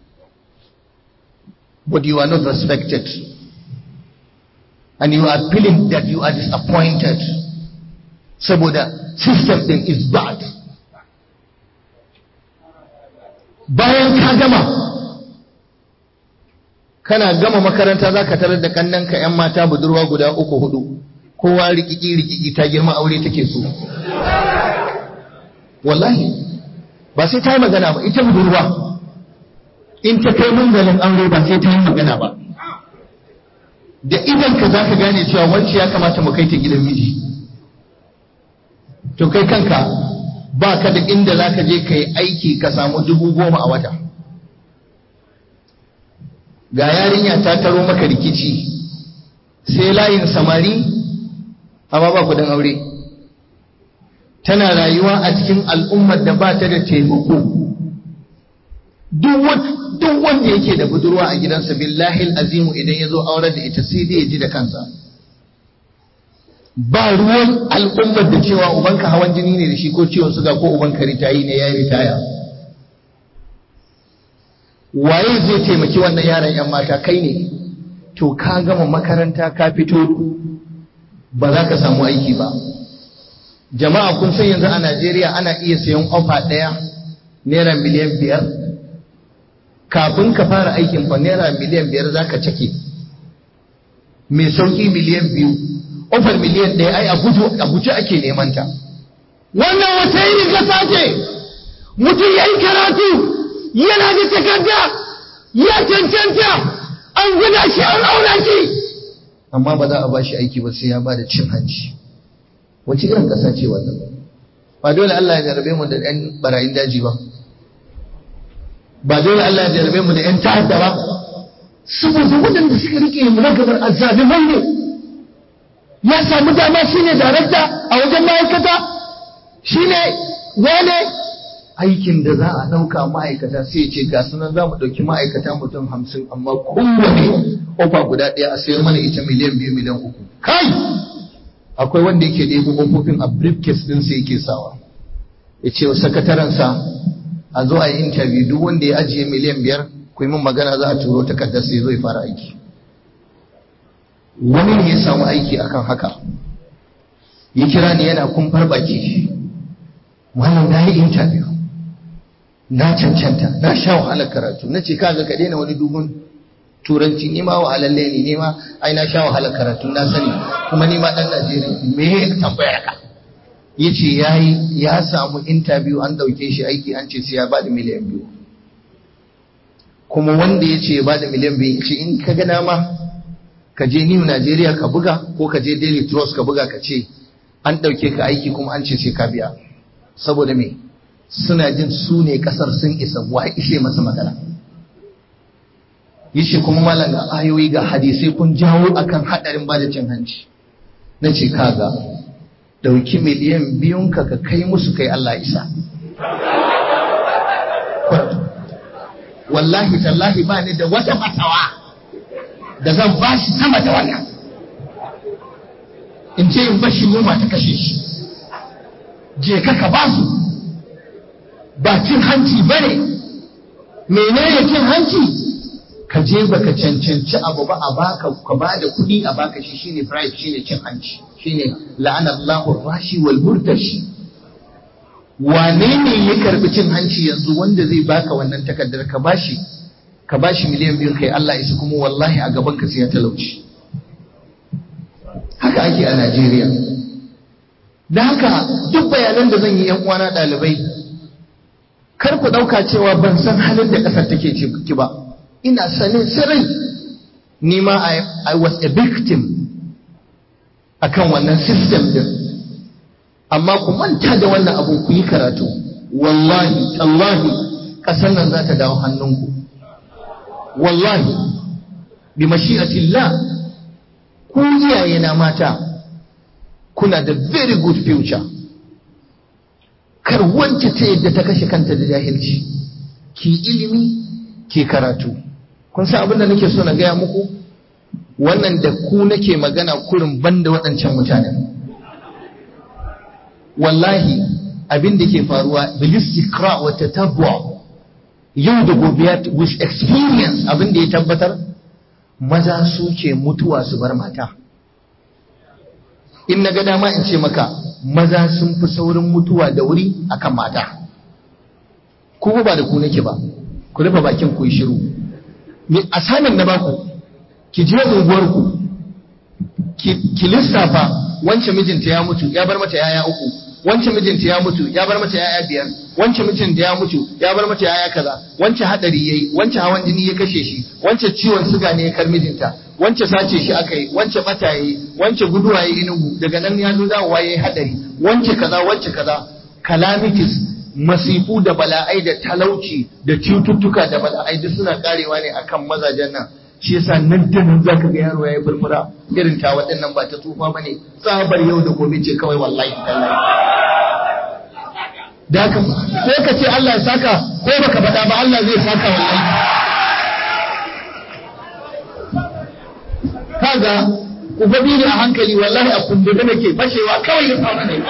but you are not respected and you are feeling that you are disappointed saboda system din is bad bayan ka gama kana gama makaranta za ka tarar da kannanka 'yan mata budurwa guda uku hudu kowa rikiki rikiki ta girma aure take so wallahi ba sai ta yi magana ba ita budurwa in ta kai mungalin aure ba sai ta yi magana ba da idan ka za ka gane cewa wance ya kamata mu kai ta gidan miji to kai kanka ba ka da inda za ka je ka yi aiki ka samu dubu goma a wata ga yarinya ta taro maka rikici sai layin samari amma ba kudin aure tana rayuwa a cikin al'ummar da ba ta da taimako duk wanda yake da budurwa a gidansa billahi azimu idan ya zo aurar da ita sai dai ya ji da kansa ba ruwan al'ummar da cewa ubanka hawan jini ne da shi ko ciwon suga ko ubanka ritayi ne ya yi ritaya waye zai taimaki wannan yaran yan mata kai ne to ka gama makaranta ka fito ba za ka samu aiki ba jama'a kun san yanzu a najeriya ana iya sayan ofa ɗaya naira miliyan biyar kafin ka fara aikin fa naira miliyan biyar za ka cake mai sauƙi miliyan biyu ofar miliyan ɗaya ai a guje ake neman ta wannan wata yi gasa ce mutum ya yi karatu yana da takarda ya cancanta an gina shi an auna shi amma ba za a ba shi aiki ba sai ya ba da cin hanci wace irin ƙasa ce wannan ba dole Allah ya jarabe mu da ɗan barayin daji ba ba dole Allah ya jarabe mu da ‘yan ta'adda ba, saboda waɗanda suka rike mu na gabar azzaliman ne, ya samu dama shi ne darakta a wajen ma'aikata, shi ne wane aikin da za a ɗauka ma'aikata sai ce ga sunan za mu ɗauki ma'aikata mutum hamsin amma kowane ofa guda ɗaya a sayar mana ita miliyan biyu miliyan uku. Kai! Akwai wanda yake ɗebo ƙofofin a briefcase ɗin sai yake sawa. Ya ce wa sakatarensa a zo a yi interview duk wanda ya ajiye miliyan biyar ku yi min magana za a turo takardar sai zo ya fara aiki wani ne ya samu aiki akan haka ya kira ni yana kumfar baki wannan na yi interview na cancanta na sha wahalar karatu na ce kaga ka daina wani dubun turanci ni ma wahalalle ne ni ma ai na sha wahalar karatu na sani kuma ni ma dan Najeriya me ya tambayar ka ya ce ya samu interview an ɗauke shi aiki an ce sai ya ba da miliyan biyu kuma wanda ya ce ya ba da miliyan biyu ce in ka gana ma ka je new Najeriya ka buga ko ka je daily trust ka buga ka ce an ɗauke ka aiki kuma an ce sai ka biya saboda me suna jin su ne ƙasar sun isa wa ishe masa magana yace kuma malam ga ayoyi ga hadisai kun jawo akan haɗarin ba da cin hanci na ce kaga dauki miliyan biyunka ka kai musu kai Allah isa. Wallahi tallahi ba ni da wata fatawa da zan ba shi sama da wannan. In ce in bashi yunwa ta kashe shi. Je ka ka ba su. Ba cin hanci ba ne. Menene cin hanci? Ka je baka cancanci abu ba a baka ka ba da kuɗi a baka shi shine bribe shine cin hanci. shine la'anallahu rashi wal murtashi wane ne ya karbi cin hanci yanzu wanda zai baka wannan takardar ka bashi ka bashi miliyan biyu kai Allah isa kuma wallahi a gaban ka sai ya talauci haka ake a Najeriya da haka duk bayanan da zan yi yan uwana ɗalibai kar ku ɗauka cewa ban san halin da ƙasar take ciki ba ina sanin sirri ni ma I was a victim akan wannan system din amma ku manta da wannan abu ku yi karatu wallahi tallahi ƙasar nan za ta dawo hannunku wallahi bi mashi'atillah ku iyaye na mata kuna da very good future kar wance ta yadda ta kashe kanta da jahilci ki ilimi ki karatu kun san abin da nake so na gaya muku wannan da ku nake magana kurin banda waɗancan mutanen wallahi abin da ke faruwa bilistikra wa tatabwa yau da gobe with experience abin da ya tabbatar maza suke mutuwa su bar mata in na ga dama in ce maka maza sun fi saurin mutuwa da wuri akan mata kuma ba da ku nake ba ku rufe bakin ku yi shiru ni asanin na baku ki je unguwarku ki lissafa wancan mijinta ya mutu ya bar mata yaya uku wancan mijinta ya mutu ya bar mata yaya biyar wancan mijinta ya mutu ya bar mata yaya kaza wancan hadari yayi wancan hawan jini ya kashe shi wancan ciwon suga ne ya kar mijinta wancan sace shi aka yi wancan bata yayi wancan guduwa yayi inugu daga nan ya zo dawowa yayi hadari wancan kaza wancan kaza calamities masifu da bala'ai da talauci da cututtuka da bala'ai duk suna karewa ne akan mazajen nan shi yasa nan da nan zaka ga yaro yayi furfura irin ta waɗannan ba ta tsufa bane tsabar yau da gobe ce kawai wallahi tallahi da haka sai ka ce Allah ya saka ko baka faɗa ba Allah zai saka wallahi kaga ku faɗi ni a hankali wallahi a kumbure nake fashewa kawai ya samu ne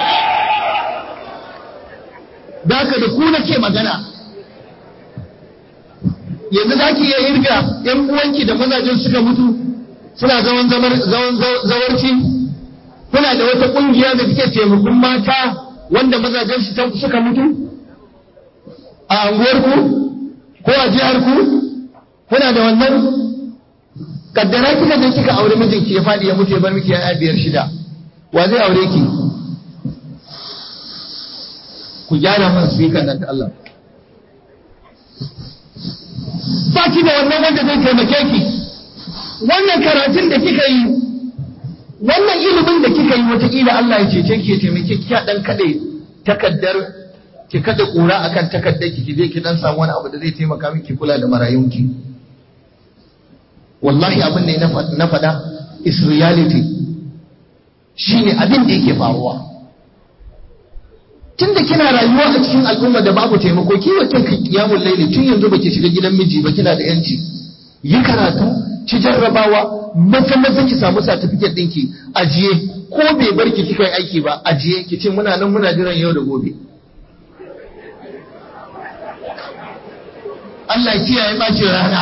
da haka da ku nake magana yanzu za ki iya irga ‘yan uwanki da mazajen suka mutu suna zaman zawarci kuna da wata ƙungiya da take taimakon mata wanda mazajen su suka mutu a anguwarku ko a jiharku kuna da wannan kaddara kika je kika aure mijinki ya faɗi ya mutu ya bar miki ya biyar shida wa zai aure ki ku gyara man speaker nan da Allah ba ki da wannan wanda zai taimake ki wannan karatun da kika yi wannan ilimin da kika yi wataƙila Allah ya cece ki ya taimake ki ya dan kade takaddar ki kada kura akan takaddar ki je ki dan samu wani abu da zai taimaka miki kula da marayunki wallahi abin ne na faɗa is reality shine abin da yake faruwa tunda kina rayuwa a cikin al'umma da babu taimako ki wa kanka kiyamul laili tun yanzu baki shiga gidan miji ba kina da yanci yi karatu ci jarrabawa maza maza ki samu certificate ɗinki ajiye ko bai bar ki kika yi aiki ba ajiye ki ce muna nan muna jiran yau da gobe Allah ya kiyaye bacin rana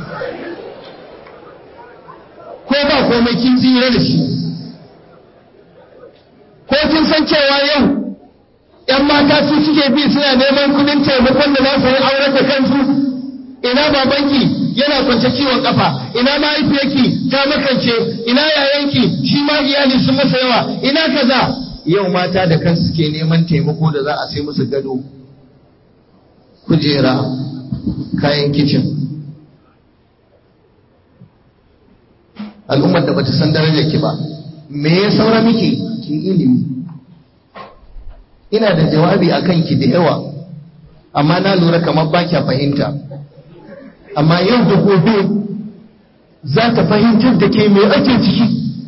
ko ba komai kin tsira da shi ko kin san cewa yau ‘yan mata su suke bi suna neman kudin taimakon da za su yi auren da kansu ina babanki yana kwance ciwon kafa ina mahaifiyarki ta makance ina yayanki shi ma iyali sun masa yawa ina kaza yau mata da kansu suke neman taimako da za a sai musu gado kujera kayan kicin al'ummar da bata san darajar ki ba me ya saura miki ki ilimi ina da jawabi a kanki da yawa amma na lura kamar ba kya fahimta amma yau da gobe za ta fahimtar da ke mai ake ciki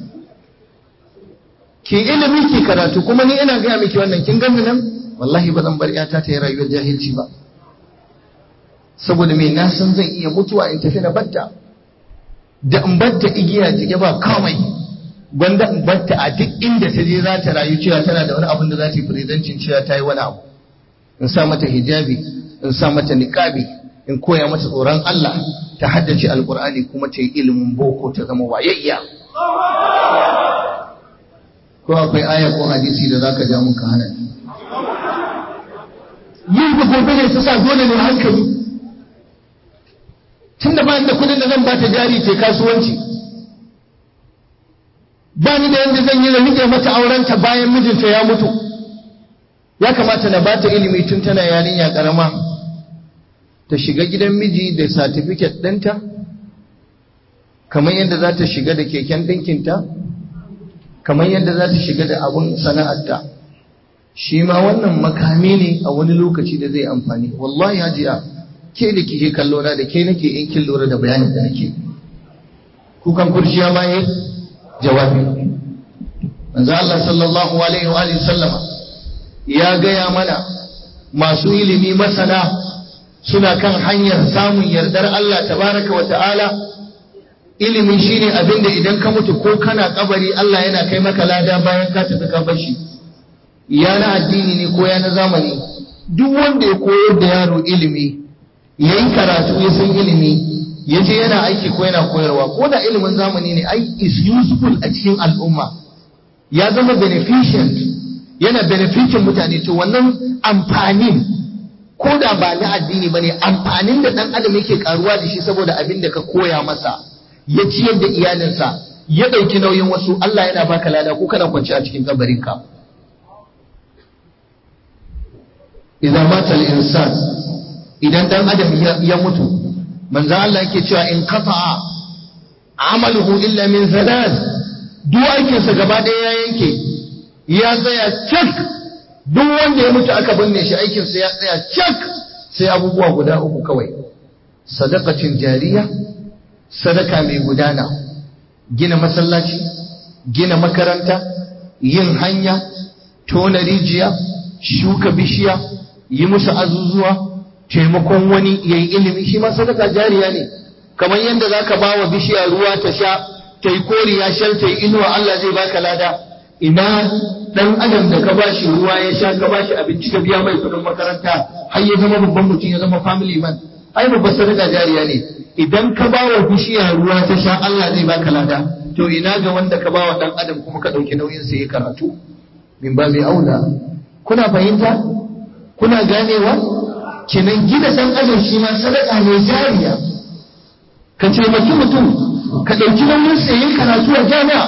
ke ilimi ke karatu kuma ni ina gaya miki wannan kin gani nan wallahi ba zan bar yata ta yi rayuwar jahilci ba saboda mai na san zan iya mutuwa in tafi na batta da in batta igiya jike ba kawai gwanda in batta a duk inda ta je za ta rayu cewa tana da wani abin da za ta yi firidancin cewa ta yi wani abu in sa mata hijabi in sa mata niqabi in koya mata tsoron Allah ta haddace alqur'ani kuma ta yi ilimin boko ta zama wayayya ko akwai aya ko hadisi da zaka ja muka hana yin da gobe ne ta sa dole ne hankali tunda ba da kudin da zan ba ta jari ta kasuwanci ba ni da yadda zan yi da rike mata aurenta bayan mijinta ya mutu ya kamata na bata ilimi tun tana yarinya karama ta shiga gidan miji da satifiket ɗinta kamar yadda za ta shiga da keken ɗinkinta kamar yadda za ta shiga da abun sana'arta shi ma wannan makami ne a wani lokaci da zai amfani wallahi hajiya ke da kike kallo na da ke nake in kin lura da bayanin da nake kukan kurciya ma yi jawabi manzo Allah sallallahu alaihi wa alihi sallama ya gaya mana masu ilimi masana suna kan hanyar samun yardar Allah tabaraka wa ta'ala ilimi shine abin da idan ka mutu ko kana kabari Allah yana kai maka lada bayan ka tafi ka bashi ya na addini ne ko ya na zamani duk wanda ya koyar da yaro ilimi yayi karatu ya san ilimi ya je yana aiki ko yana koyarwa ko da ilimin zamani ne ai is useful a cikin al'umma ya zama beneficent yana benefitin mutane to wannan amfanin ko da ba na addini ba ne amfanin da ɗan adam yake karuwa da shi saboda abin da ka koya masa ya ciyar da iyalinsa ya ɗauki nauyin wasu Allah yana baka lada ko kana kwance a cikin kabarinka idan mata al-insan idan dan adam ya mutu manzo Allah yake cewa in qata'a amaluhu illa min thalath duk aikinsa gaba ɗaya ya yanke ya tsaya cak duk wanda ya mutu aka binne shi aikinsa ya tsaya cak sai abubuwa guda uku kawai sadaqatin jariya sadaka mai gudana gina masallaci gina makaranta yin hanya tona rijiya shuka bishiya yi musu azuzuwa taimakon wani yayi ilimi shi ma sadaka jariya ne kamar yadda zaka ba wa bishiya ruwa ta sha ta yi koriya shar ta yi inuwa Allah zai baka lada ina dan adam da ka bashi ruwa ya sha ka bashi abinci ka biya mai kudin makaranta har ya zama babban mutum ya zama family man ai babbar sadaka jariya ne idan ka ba wa bishiya ruwa ta sha Allah zai baka lada to ina ga wanda ka ba wa dan adam kuma ka dauki nauyin sa ya karatu min babi aula kuna fahimta kuna ganewa kenan gina dan adam shi ma sadaka ne jariya ka taimaki mutum ka ɗauki nauyin sa yin karatu a jami'a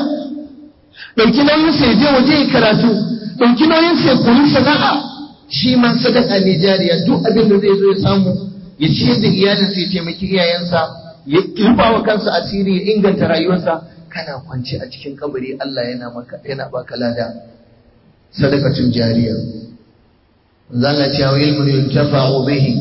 ɗauki nauyin sa je waje yi karatu ɗauki nauyin sa koyi sana'a shi ma sadaka ne jariya duk abin da zai zo ya samu ya ciyar da iyalinsa ya taimaki iyayensa ya rufa wa kansa asiri ya inganta rayuwarsa kana kwance a cikin kabari Allah yana maka yana baka lada sadakatun jariya zalla ce wa ilmun yuntafa'u bihi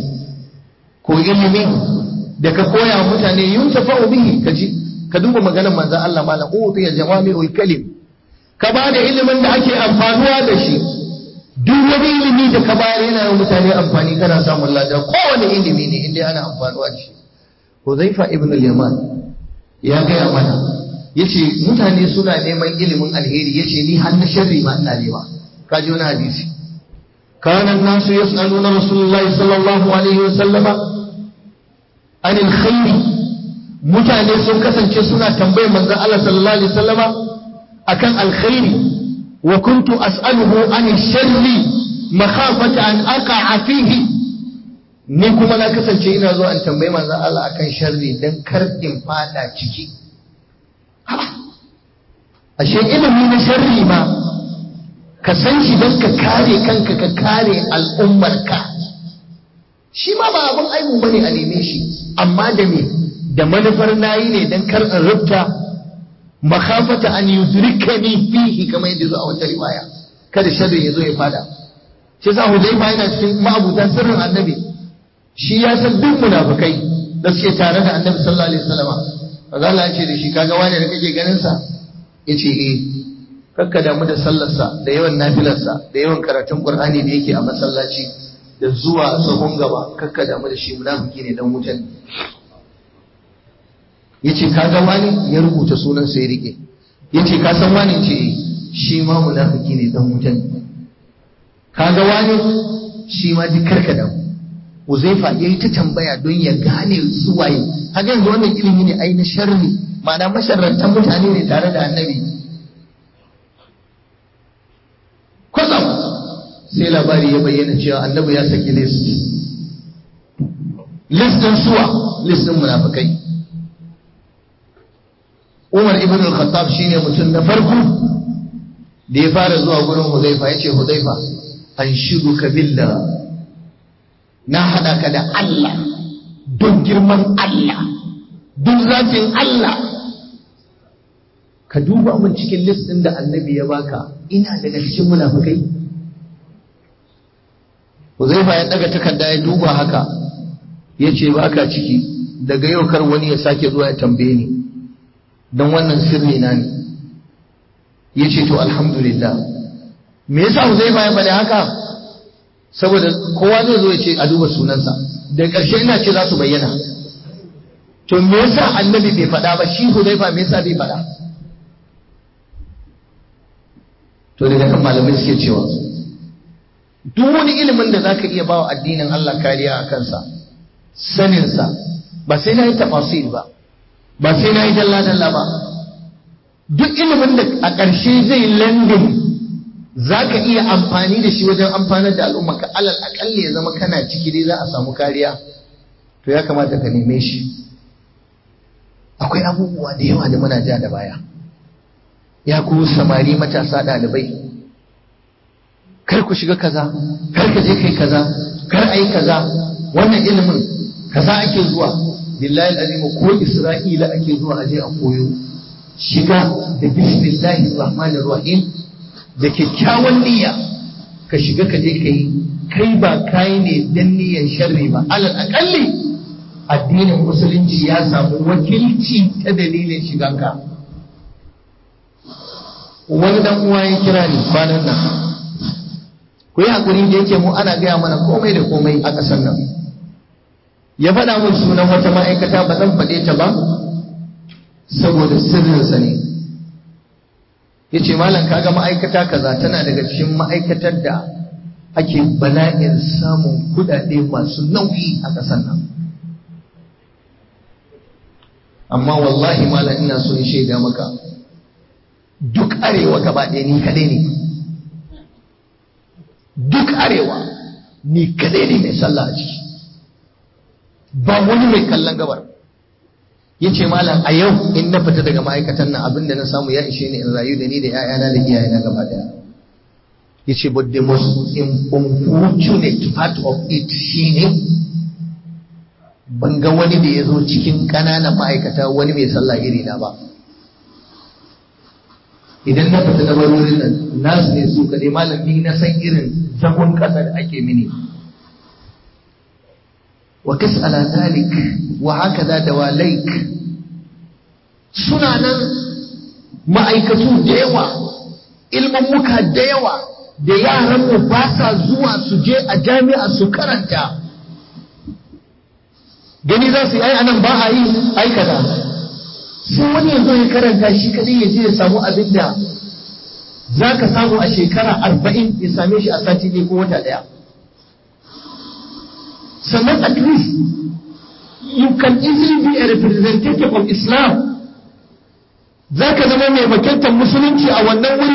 ko ilimi da ka koya wa mutane yuntafa'u bihi kaji ka duba maganar manzon Allah malam utiya jawami'ul kalim ka ba da ilimin da ake amfanuwa da shi duk wani ilimi da ka bayar yana yin mutane amfani kana samun lada kowane ilimi ne inda ana amfanuwa da shi Huzaifa ibn al-Yaman ya gaya mana yace mutane suna neman ilimin alheri yace ni har na sharri ma ina nema ka ji wani hadisi kana nasu yas'aluna rasulullahi sallallahu alaihi wasallama anil khairi mutane sun kasance suna tambayar manzon Allah sallallahu alaihi wasallama akan alkhairi wa kuntu as'aluhu anil sharri makhafata an aqa'a fihi ni kuma na kasance ina zuwa in tambayi manzon Allah akan sharri dan kar in fada ciki ashe ilimi na sharri ma ka san shi don ka kare kanka ka kare al'ummarka shi ma ba abin aibu bane a neme shi amma da me da manufar nayi ne don kar in rubta makhafata an yudrikani fihi kamar yadda zo a wata riwaya kada sharri ya zo ya fada shi yasa Hudayfa yana cikin ma'abutan sirrin annabi shi ya san duk munafikai da suke tare da annabi sallallahu alaihi wasallam maza Allah ya ce da shi kaga wani da kake ganin sa yace eh kakka damu da sallarsa da yawan nafilarsa da yawan karatun Qur'ani da yake a masallaci da zuwa sahun gaba kakka damu da shi munafiki ne dan wutan yace kaga wani ya rubuta sunan sa ya rike yace ka san wani ce eh shi ma munafiki ne dan wutan kaga wani shi ma duk karka damu Uzaifa ya yi ta tambaya don ya gane suwaye. Haka yanzu wannan ilimi ne ai na sharri, ma'ana masharrantan mutane ne tare da annabi. Kwatsam sai labari ya bayyana cewa annabi ya saki list. List ɗin suwa, list ɗin munafukai. Umar ibn al-Khattab shine mutum na farko da ya fara zuwa gurin Huzaifa ya ce Huzaifa an shiru ka billah na haɗa ka da Allah don girman Allah don zafin Allah ka duba min cikin list ɗin da annabi ya baka ina daga cikin munafukai Huzaifa ya daga takarda ya duba haka ya ce baka ciki daga yau kar wani ya sake zuwa ya tambaye ni don wannan sirri na ne ya ce to alhamdulillah me yasa Huzaifa ya faɗi haka saboda kowa zai zo ya ce a duba sunansa da ƙarshe ina ce za su bayyana to me yasa annabi bai faɗa ba shi hudaifa me yasa bai faɗa to daga kan malamai suke cewa duk wani ilimin da zaka iya bawa addinin Allah kariya a kansa saninsa ba sai na yi tafasir ba ba sai na yi dalla-dalla ba duk ilimin da a ƙarshe zai landin za ka iya amfani da shi wajen amfanar da al'umma ka alal akalli ya zama kana ciki dai za a samu kariya to ya kamata ka neme shi akwai abubuwa da yawa da muna ja da baya ya ku samari matasa ɗalibai kar ku shiga kaza kar ka je kai kaza kar a yi kaza wannan ilimin kaza ake zuwa billahi azimu ko isra'ila ake zuwa aje a koyo shiga da bismillahi rahmanir rahim da kyakkyawan niyya ka shiga ka je kai kai ba kai ne dan niyyar sharri ba alal akalli addinin musulunci ya samu wakilci ta dalilin shiganka wani dan uwa ya kira ni kwanan nan ku yi hakuri da yake mu ana gaya mana komai da komai a ƙasar nan ya faɗa mun sunan wata ma'aikata ba zan faɗe ta ba saboda sirrinsa ne ya ce malam kaga ma'aikata kaza tana daga cikin ma'aikatar da ake bala'in samun kudade masu nauyi a ƙasar nan amma wallahi malam ina so in shaida maka duk arewa gaba ɗaya ni kadai ne duk arewa ni kadai ne mai sallah a ciki ba wani mai kallon gabar ya ce malam a yau in na fita daga ma'aikatan nan abinda na samu ya ishe ni in rayu da ni da 'ya'yana da iyayena gaba daya ya ce but the most unfortunate part of it shine ban ga wani da ya zo cikin ƙananan ma'aikata wani mai sallah iri na ba idan na fita da barorin nan nasu ne su kaɗai malam ni na san irin zagon ƙasa da ake mini وقس على ذلك وهكذا دواليك suna nan ma'aikatu da yawa ilmummuka da yawa da yaranmu ba sa zuwa su je a jami'a su karanta gani za su yi ai anan ba a yi aikata sai wani ya zo ya karanta shi kadai ya je ya samu abin da za ka samu a shekara arba'in ya same shi a sati ne ko wata daya sannan at least you can easily be a representative of Islam za ka zama mai makintar musulunci a wannan wuri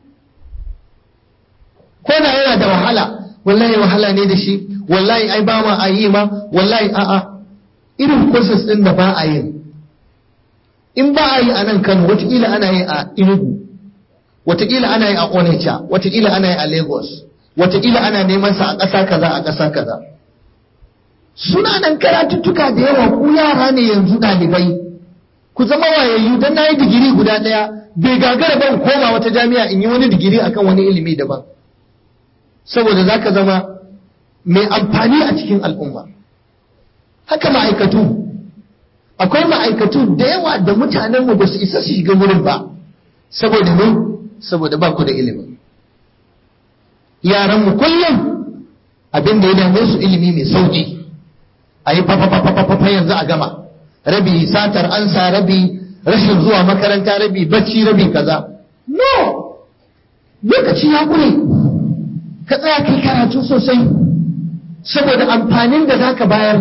ko da yana da wahala wallahi wahala ne da shi wallahi ai ba ma a yi ma wallahi a'a irin courses din da ba a yi in ba a yi a nan Kano watakila ana yi a Enugu watakila ana yi a Onitsha watakila ana yi a Lagos watakila ana neman sa a ƙasa kaza a ƙasa kaza suna nan karatuttuka da yawa ku yara ne yanzu ɗalibai ku zama wayayyu don na yi digiri guda ɗaya bai gagara ban koma wata jami'a in yi wani digiri akan wani ilimi daban saboda za ka zama mai amfani a cikin al'umma haka ma'aikatu akwai ma'aikatu da yawa da mutanenmu ba su isa su shiga wurin ba saboda ne saboda ba ku da ilimi yaranmu kullum abin da ya dame su ilimi mai sauki a yi fafafafafafa yanzu a gama rabi satar ansa rabi rashin zuwa makaranta rabi bacci rabi kaza no lokaci ya kure ka tsaya kai karatu sosai saboda amfanin da za ka bayar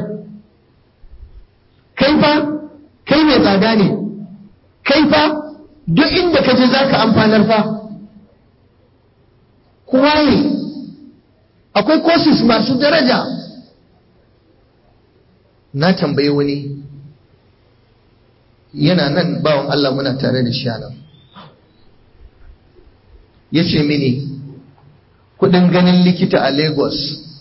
kai fa kai mai tsada ne kai fa duk inda ka je za ka amfanar fa kuma ne akwai courses masu daraja na tambayi wani yana nan bawan Allah muna tare da shi nan ya ce mini kudin ganin likita a Lagos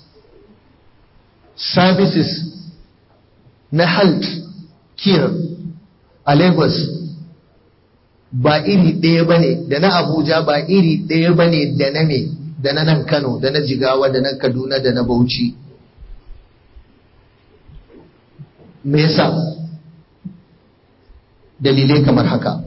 services na health care a Lagos ba iri ɗaya ba ne da na Abuja ba iri ɗaya ba ne da na me da na nan Kano da na Jigawa da na Kaduna da na Bauchi me yasa dalilai kamar haka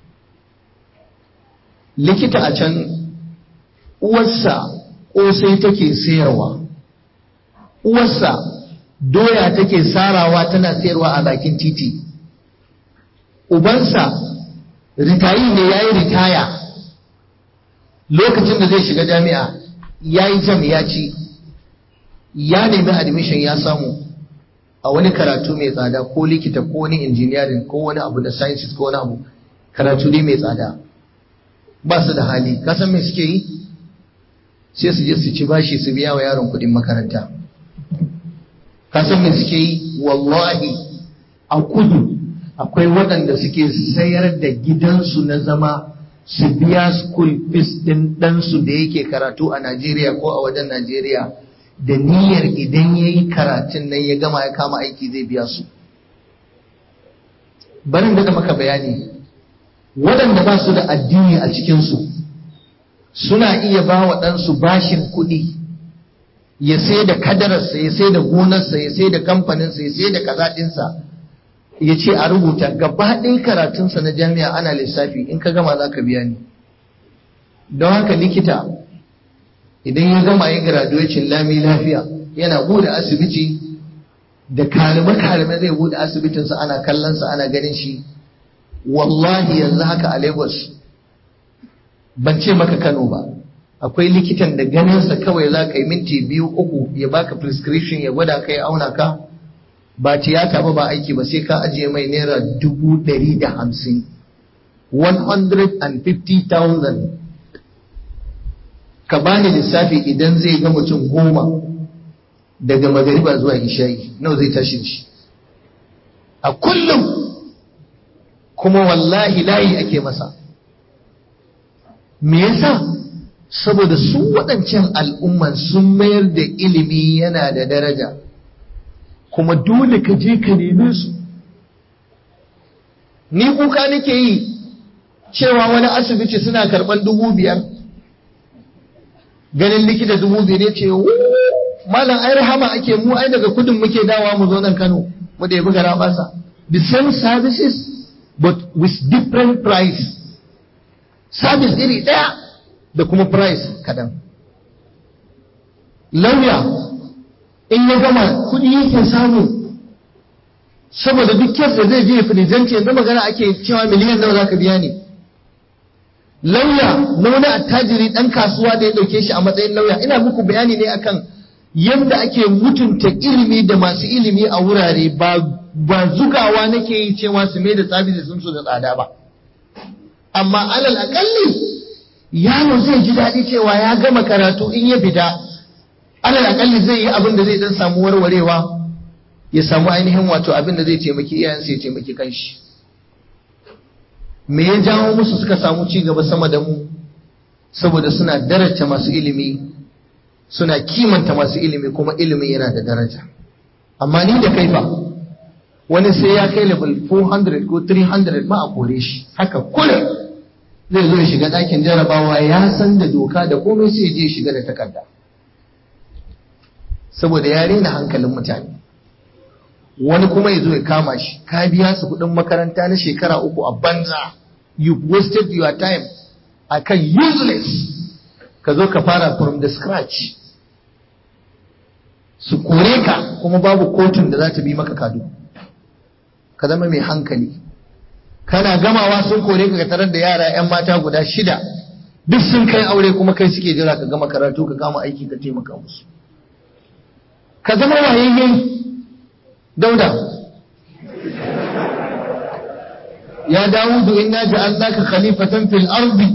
likita a can uwarsa ƙosai take sayarwa uwarsa doya take sarawa tana sayarwa a bakin titi ubansa ritayi ne ya yi ritaya lokacin da zai shiga jami'a ya yi jam ya ci ya nemi admission ya samu a wani karatu mai tsada ko likita ko wani engineering ko wani abu da sciences ko wani abu karatu ne mai tsada ba su da hali kasan me suke yi sai su je su ci bashi su biya wa yaron kudin makaranta kasan me suke yi wallahi a kudu akwai waɗanda suke sayar da gidansu na zama su biya school fees ɗin ɗansu da yake karatu a Najeriya ko a wajen Najeriya da niyyar idan ya yi karatun nan ya gama ya kama aiki zai biya su. Barin da maka bayani, waɗanda ba su da addini a cikinsu suna iya ba wa ɗansu bashin kuɗi ya sai da kadararsa, ya sai da gonarsa, ya sai da kamfaninsa, ya sai da kazaɗinsa. ya ce a rubuta gaba ɗaya karatunsa na jami'a ana lissafi in ka gama za ka biya ni don haka likita idan ya gama ya graduation lami lafiya yana bude asibiti da kalime-kalime zai bude asibitinsa ana kallonsa ana ganin shi wallahi yanzu haka a lagos ban ce maka kano ba akwai likitan da ganinsa kawai za ka yi minti biyu uku ya baka prescription ya gwada ka ya auna ka ba tiyata ba ba aiki ba sai ka ajiye mai naira dubu ɗari da hamsin 150,000 ka bani lissafi idan zai ga mutum goma daga magariba zuwa isha'i nawa zai tashi shi a kullum kuma wallahi layi ake masa me yasa saboda su waɗancan al'umman sun mayar da ilimi yana da daraja kuma dole ka je ka neme su ni kuka nake yi cewa wani asibiti suna karɓar dubu biyar ganin likita dubu biyar ya ce malam ai rahama ake mu ai daga kudin muke dawa mu zo nan kano mu da ya buga rabasa the same services but with different price service iri ɗaya da kuma price kadan lauya in ya gama kuɗi yake samu saboda duk kes da zai je firizanci yanzu magana ake cewa miliyan nawa zaka biya ne lauya na wani attajiri ɗan kasuwa da ya ɗauke shi a matsayin lauya ina muku bayani ne akan yadda ake mutunta ilimi da masu ilimi a wurare ba ba zugawa nake yi cewa su mai da tsabi sun su da tsada ba amma alal akalli yaro zai ji daɗi cewa ya gama karatu in ya fita alal akalli zai yi abin da zai dan samu warwarewa ya samu ainihin wato abin da zai taimaki iyayensa ya taimaki kanshi me ya jawo musu suka samu ci gaba sama da mu saboda suna daraja masu ilimi suna kimanta masu ilimi kuma ilimin yana da daraja amma ni da kai fa wani sai ya kai level 400 ko 300 ma a kore shi haka kullum zai zo ya shiga ɗakin jarabawa ya san da doka da komai sai je shiga da takarda saboda ya rena hankalin mutane wani kuma ya zo ya kama shi ka biya su kuɗin makaranta na shekara uku a banza you wasted your time akan useless ka zo ka fara from the scratch su kore ka kuma babu kotun da za ta bi maka kado ka zama mai hankali kana gamawa sun kore ka tarar da yara 'yan mata guda shida duk sun kai aure kuma kai suke jira ka gama karatu ka kama aiki ka taimaka musu ka zama wayayye dauda ya dawudu inna ja'alnaka khalifatan fil ardi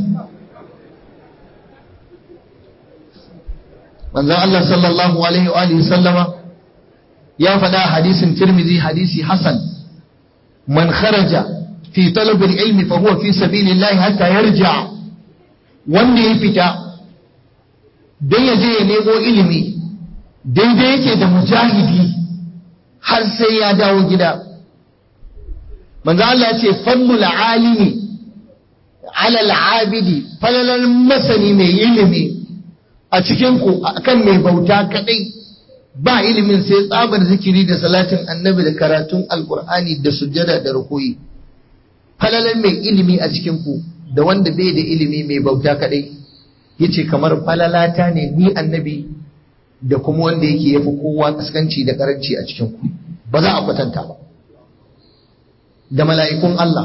manzon Allah sallallahu alaihi wa alihi sallama ya faɗa hadisin Tirmidhi hadisi Hasan man kharaja fi talab al-ilm fa huwa fi sabilillah hatta yarja wanda ya fita dan ya je ya nemo ilimi daidai yake da mujahidi har sai ya dawo gida manzo Allah ya ce fannul alimi ala al-abidi falalan masani mai ilimi a cikinku akan mai bauta kadai ba ilimin sai tsabar zikiri da salatin annabi da karatun alkur'ani da sujjada da rukuyi falalan mai ilimi a cikinku da wanda bai da ilimi mai bauta kadai yace kamar falalata ne ni annabi da kuma wanda yake yafi kowa kaskanci da karanci a cikinku ba za a kwatanta ba da mala'ikun Allah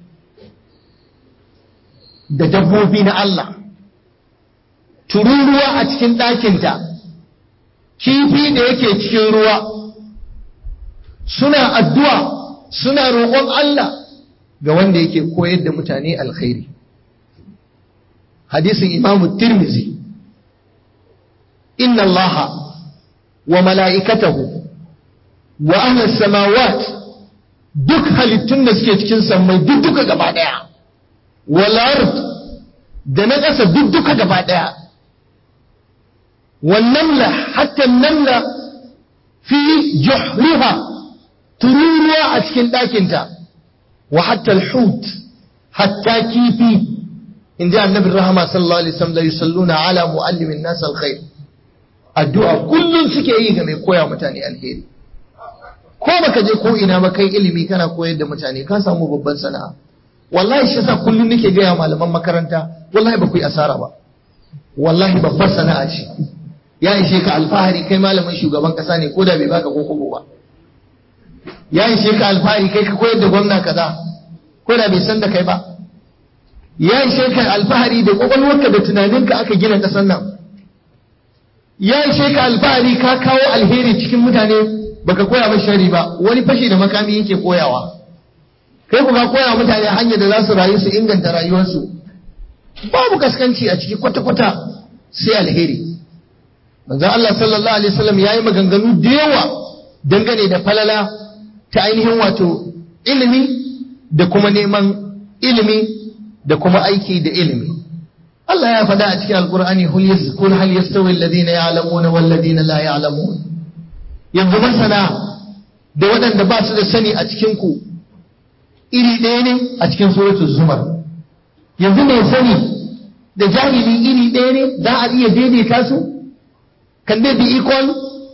da dabbobi na Allah tururuwa a cikin ɗakinta, kifi da yake cikin ruwa, suna addu'a suna roƙon Allah ga wanda yake koyar da mutane alkhairi. Hadisin Imamu Tirmizi, Inna Allah wa mala'ikatahu wa ahlas samawat duk halittun da suke cikin sammai duk duka gaba ɗaya, wal da na ƙasa duk duka gaba ɗaya والنملة حتى النملة في جحرها تروروا أسكن داكنتا وحتى الحوت حتى كيفي إن جاء النبي الرحمة صلى الله عليه وسلم لا يصلون على معلم الناس الخير الدعاء كل suke yi ga mai koya mutane alheri ko baka je ko ina ba kai ilimi kana koyar da mutane ka samu babban sana'a wallahi shi yasa kullum nake gaya malaman makaranta wallahi ba ku yi asara ba wallahi babbar sana'a ce ya ishe ka alfahari kai malamin shugaban kasa ne ko da bai baka ko kobo ba ya ishe ka alfahari kai ka koyar da gwamna kaza ko da bai san da kai ba ya ishe ka alfahari da kwakwalwarka da tunaninka aka gina kasan nan ya ishe ka alfahari ka kawo alheri cikin mutane baka koya ba shari ba wani fashi da makami yake koyawa kai ku ka koya mutane hanyar da za su rayu su inganta rayuwarsu babu kaskanci a ciki kwata-kwata sai alheri manzon Allah sallallahu alaihi wasallam yayi maganganu da yawa dangane da falala ta ainihin wato ilimi da kuma neman ilimi da kuma aiki da ilimi Allah ya faɗa a cikin alkur'ani kul hal yastawi alladhina ya'lamuna wal ladina la ya'lamun yanzu masana da waɗanda ba su da sani a cikin ku iri ɗaya ne a cikin suratul zumar yanzu mai sani da jahili iri ɗaya ne za a iya daidaita su can they be equal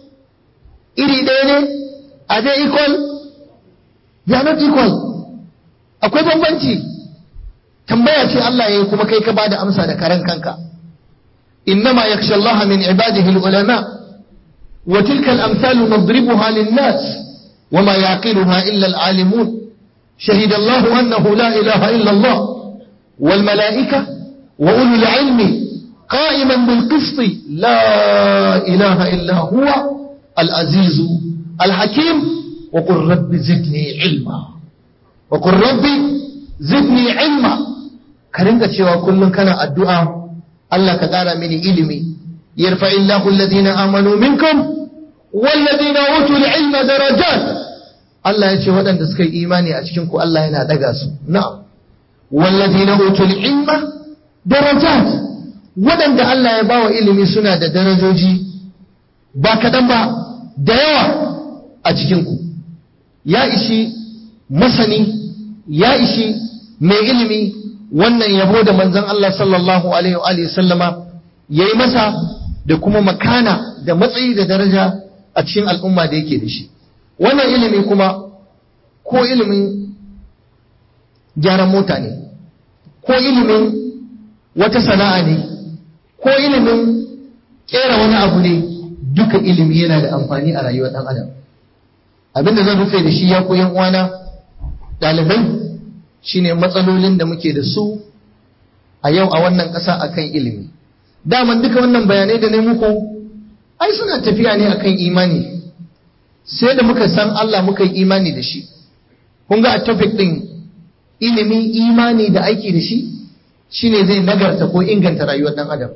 iri ɗaya ne are they equal they are not equal akwai bambanci tambaya ce Allah ya yi kuma kai ka bada amsa da karen kanka innama yakhsha Allah min ibadihi ulama wa tilka al-amsalu nadribuha lin-nas wama yaqiluha illa al-alimun شهد الله أنه لا إله إلا الله والملائكة وأولو العلم قائما بالقسط لا إله إلا هو العزيز الحكيم وقل رب زدني علما وقل رب زدني علما كرنك cewa kullun kana addu'a Allah ka ƙara mini ilimi yarfa illahu alladhina amanu minkum walladhina utul ilma darajat Allah ya ce waɗanda suka yi imani a cikin ku Allah yana daga su na'am walladhina utul ilma darajat waɗanda Allah ya bawa ilimi suna da darajoji ba kaɗan ba da yawa a cikinku ya ishi masani ya ishi mai ilimi wannan yabo da manzon Allah sallallahu alaihi wa sallama ya yi masa da kuma makana da matsayi da daraja a cikin al'umma da yake da shi wannan ilimi kuma ko ilimin gyaran mota ne ko ilimin wata sana'a ne ko ilimin kera wani abu ne duka ilimi yana da amfani a rayuwar ɗan adam abinda zan rufe da shi ya koyan uwana ɗalibai shine matsalolin da muke da su a yau a wannan ƙasa akan ilimi daman duka wannan bayanai da ne muku ai suna tafiya ne akan imani sai da muka san Allah muka yi imani da shi kun ga a topic ɗin ilimi imani da aiki da shi shine zai nagarta ko inganta rayuwar ɗan adam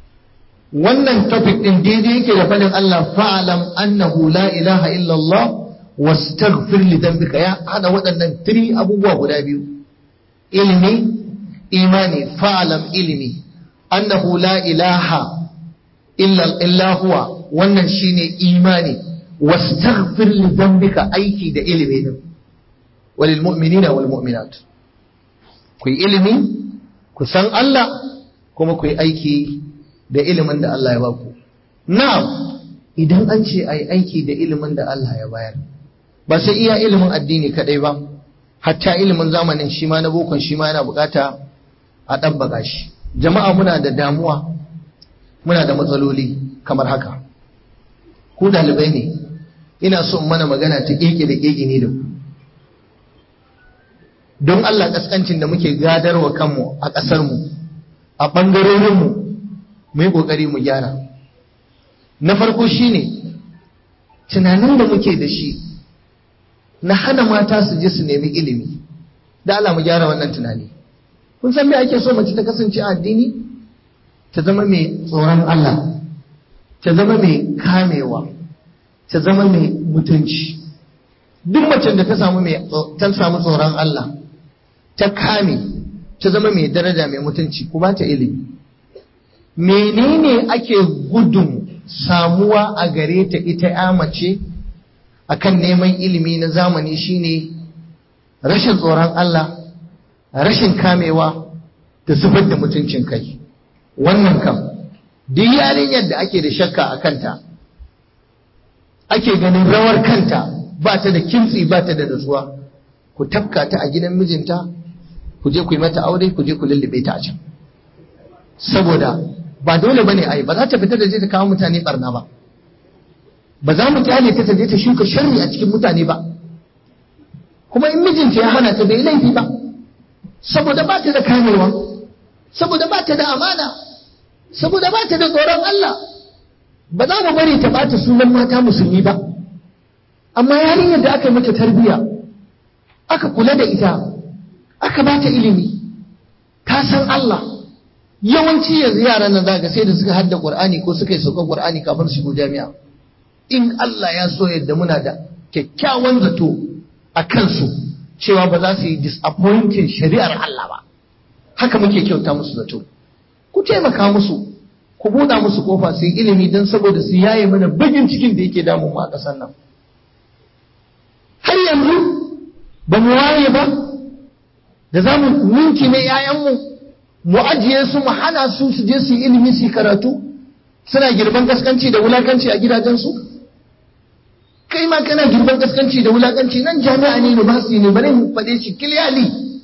wannan topic din daidai yake da fadin Allah fa'alam annahu la ilaha illallah wastaghfir li dhanbika ya hada waɗannan tiri abubuwa guda biyu ilimi imani fa'alam ilimi annahu la ilaha illa illa huwa wannan shine imani wastaghfir li dhanbika aiki da ilimi din walil mu'minina wal mu'minat ku ilimi ku san Allah kuma ku yi aiki da ilimin da Allah ya baku. Na'am, idan an ce a yi aiki da ilimin da Allah ya bayar, ba sai iya ilimin addini kaɗai ba, hatta ilimin zamanin shi ma na bokon shi ma yana bukata a ɗabbaka shi. Jama'a muna da damuwa, muna da matsaloli kamar haka. Ku ɗalibai ne, ina so mana magana ta ƙeƙe da ƙeƙe ne da ku. Don Allah ƙasƙancin da muke gadarwa kanmu a ƙasarmu, a ɓangarorinmu, mu yi ƙoƙari mu gyara na farko shine tunanin da muke da shi na hana mata su je su nemi ilimi da Allah mu gyara wannan tunani kun san me ake so mace ta kasance a addini ta zama mai tsoron Allah ta zama mai kamewa ta zama mai mutunci duk macen da ta samu mai ta samu tsoron Allah ta kame ta zama mai daraja mai mutunci ku ba ta ilimi menene ake gudun samuwa a gare ta ita ya mace akan neman ilimi na zamani shine rashin tsoron Allah rashin kamewa da zubar da mutuncin kai wannan kam duk yarinyar da ake da shakka a kanta ake ganin rawar kanta ba ta da kimtsi ba ta da nutsuwa ku tafka ta a gidan mijinta ku je ku yi mata aure ku je ku lullube ta a can saboda ba dole bane ai ba za ta fita da je ta kawo mutane barna ba ba za mu kyale ta je ta shuka sharri a cikin mutane ba kuma in mijinta ya hana ta bai laifi ba saboda ba ta da kamewa saboda ba ta da amana saboda ba ta da tsoron Allah ba za mu bari ta bata sunan mata musulmi ba amma yarinyar da aka yi mata tarbiyya aka kula da ita aka ba ta ilimi ta san Allah yawanci yanzu yaran nan zaka sai da suka hadda Qur'ani ko suka yi saukar Qur'ani kafin su shigo jami'a in Allah ya so yadda muna da kyakkyawan zato a kansu cewa ba za su yi disappointing shari'ar Allah ba haka muke kyauta musu zato ku taimaka musu ku buɗa musu kofa su yi ilimi don saboda su yaye mana bagin cikin da yake damun mu a ƙasar nan har yanzu ba mu waye ba da za mu ninki ne 'ya'yanmu mu ajiye su mu hana su su je su yi ilimi su yi karatu suna girban gaskanci da wulakanci a gidajensu kai ma kana girban gaskanci da wulakanci nan jami'a ne university ne bari mu faɗe shi clearly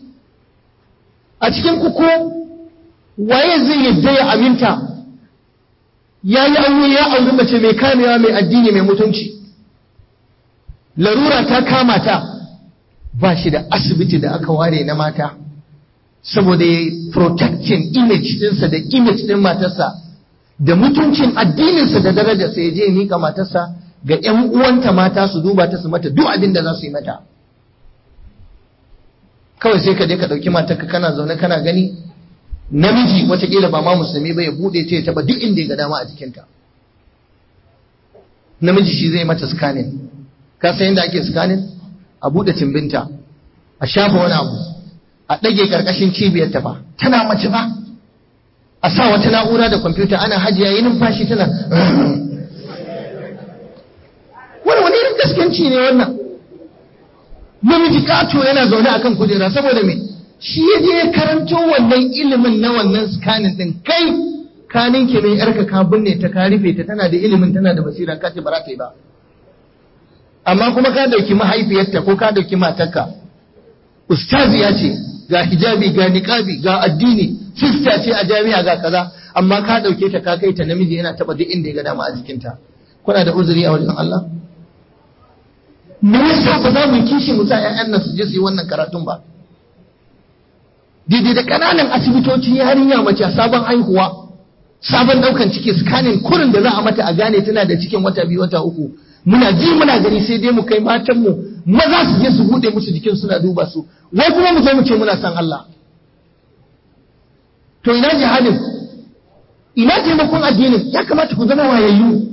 a cikin ku ko waye zai yadda ya aminta ya yi aure ya auri mace mai kamewa mai addini mai mutunci larura ta kama ta ba shi da asibiti da aka ware na mata saboda ya protecting image dinsa da image din matarsa da mutuncin addininsa da darajarsa ya je mika matarsa ga 'yan uwanta mata su duba ta su mata duk abin da za su yi mata kawai sai ka je ka ɗauki matarka kana zaune kana gani namiji watakila ba ma musulmi ba ya buɗe ta ya taɓa duk inda ya ga dama a jikinta namiji shi zai mata scanning ka san yadda ake scanning a buɗe cimbinta a shafa wani abu a ɗage ƙarƙashin cibiyar ta ba tana mace ba a sa wata na'ura da kwamfuta ana hajiya yi numfashi tana wani wani irin gaskanci ne wannan namiji kato yana zaune akan kujera saboda me shi ya je karanto wannan ilimin na wannan scanning din kai kanin ke mai yarka ka binne ta ka rufe ta tana da ilimin tana da basira ka ce ba za ta yi ba amma kuma ka dauki mahaifiyarta ko ka dauki matarka ustaziya ce ga hijabi ga niqabi ga addini sista ce a jami'a ga kaza amma ka dauke ta ka kai ta namiji yana taba duk inda ya ga dama a jikinta kuna da uzuri a wajen Allah me yasa ba za mu kishi mu sa ƴaƴan nan su je su yi wannan karatun ba daidai da ƙananan asibitoci yarinya mace sabon haihuwa sabon ɗaukan ciki scanning kurin da za a mata a gane tana da cikin wata biyu wata uku muna ji muna gani sai dai mu kai matanmu maza su je su buɗe musu jikin suna duba su wai kuma mu zo mu ce muna san Allah to ina jihadin ina taimakon addinin ya kamata ku zama wayayyu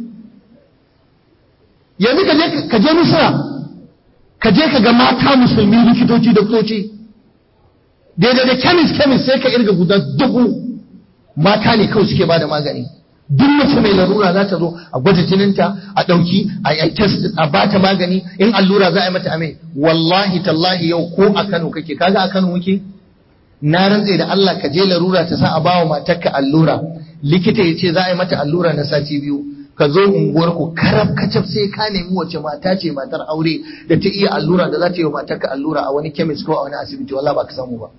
yanzu ka je ka je Misra ka je ka ga mata musulmi likitoci doktoci daidai da kemis kemis sai ka irga guda dubu mata ne kawai suke bada magani duk mace mai larura za ta zo a gwada jininta a ɗauki a yi test a bata magani in allura za a yi mata ame wallahi tallahi yau ko a Kano kake kaga a Kano muke na rantse da Allah ka je larura ta sa a bawa matarka allura likita ya ce za a yi mata allura na sati biyu ka zo unguwar ku karab kacaf sai ka nemi wace mata ce matar aure da ta iya allura da za ta yi wa matarka allura a wani chemist ko a wani asibiti wallahi ba ka samu ba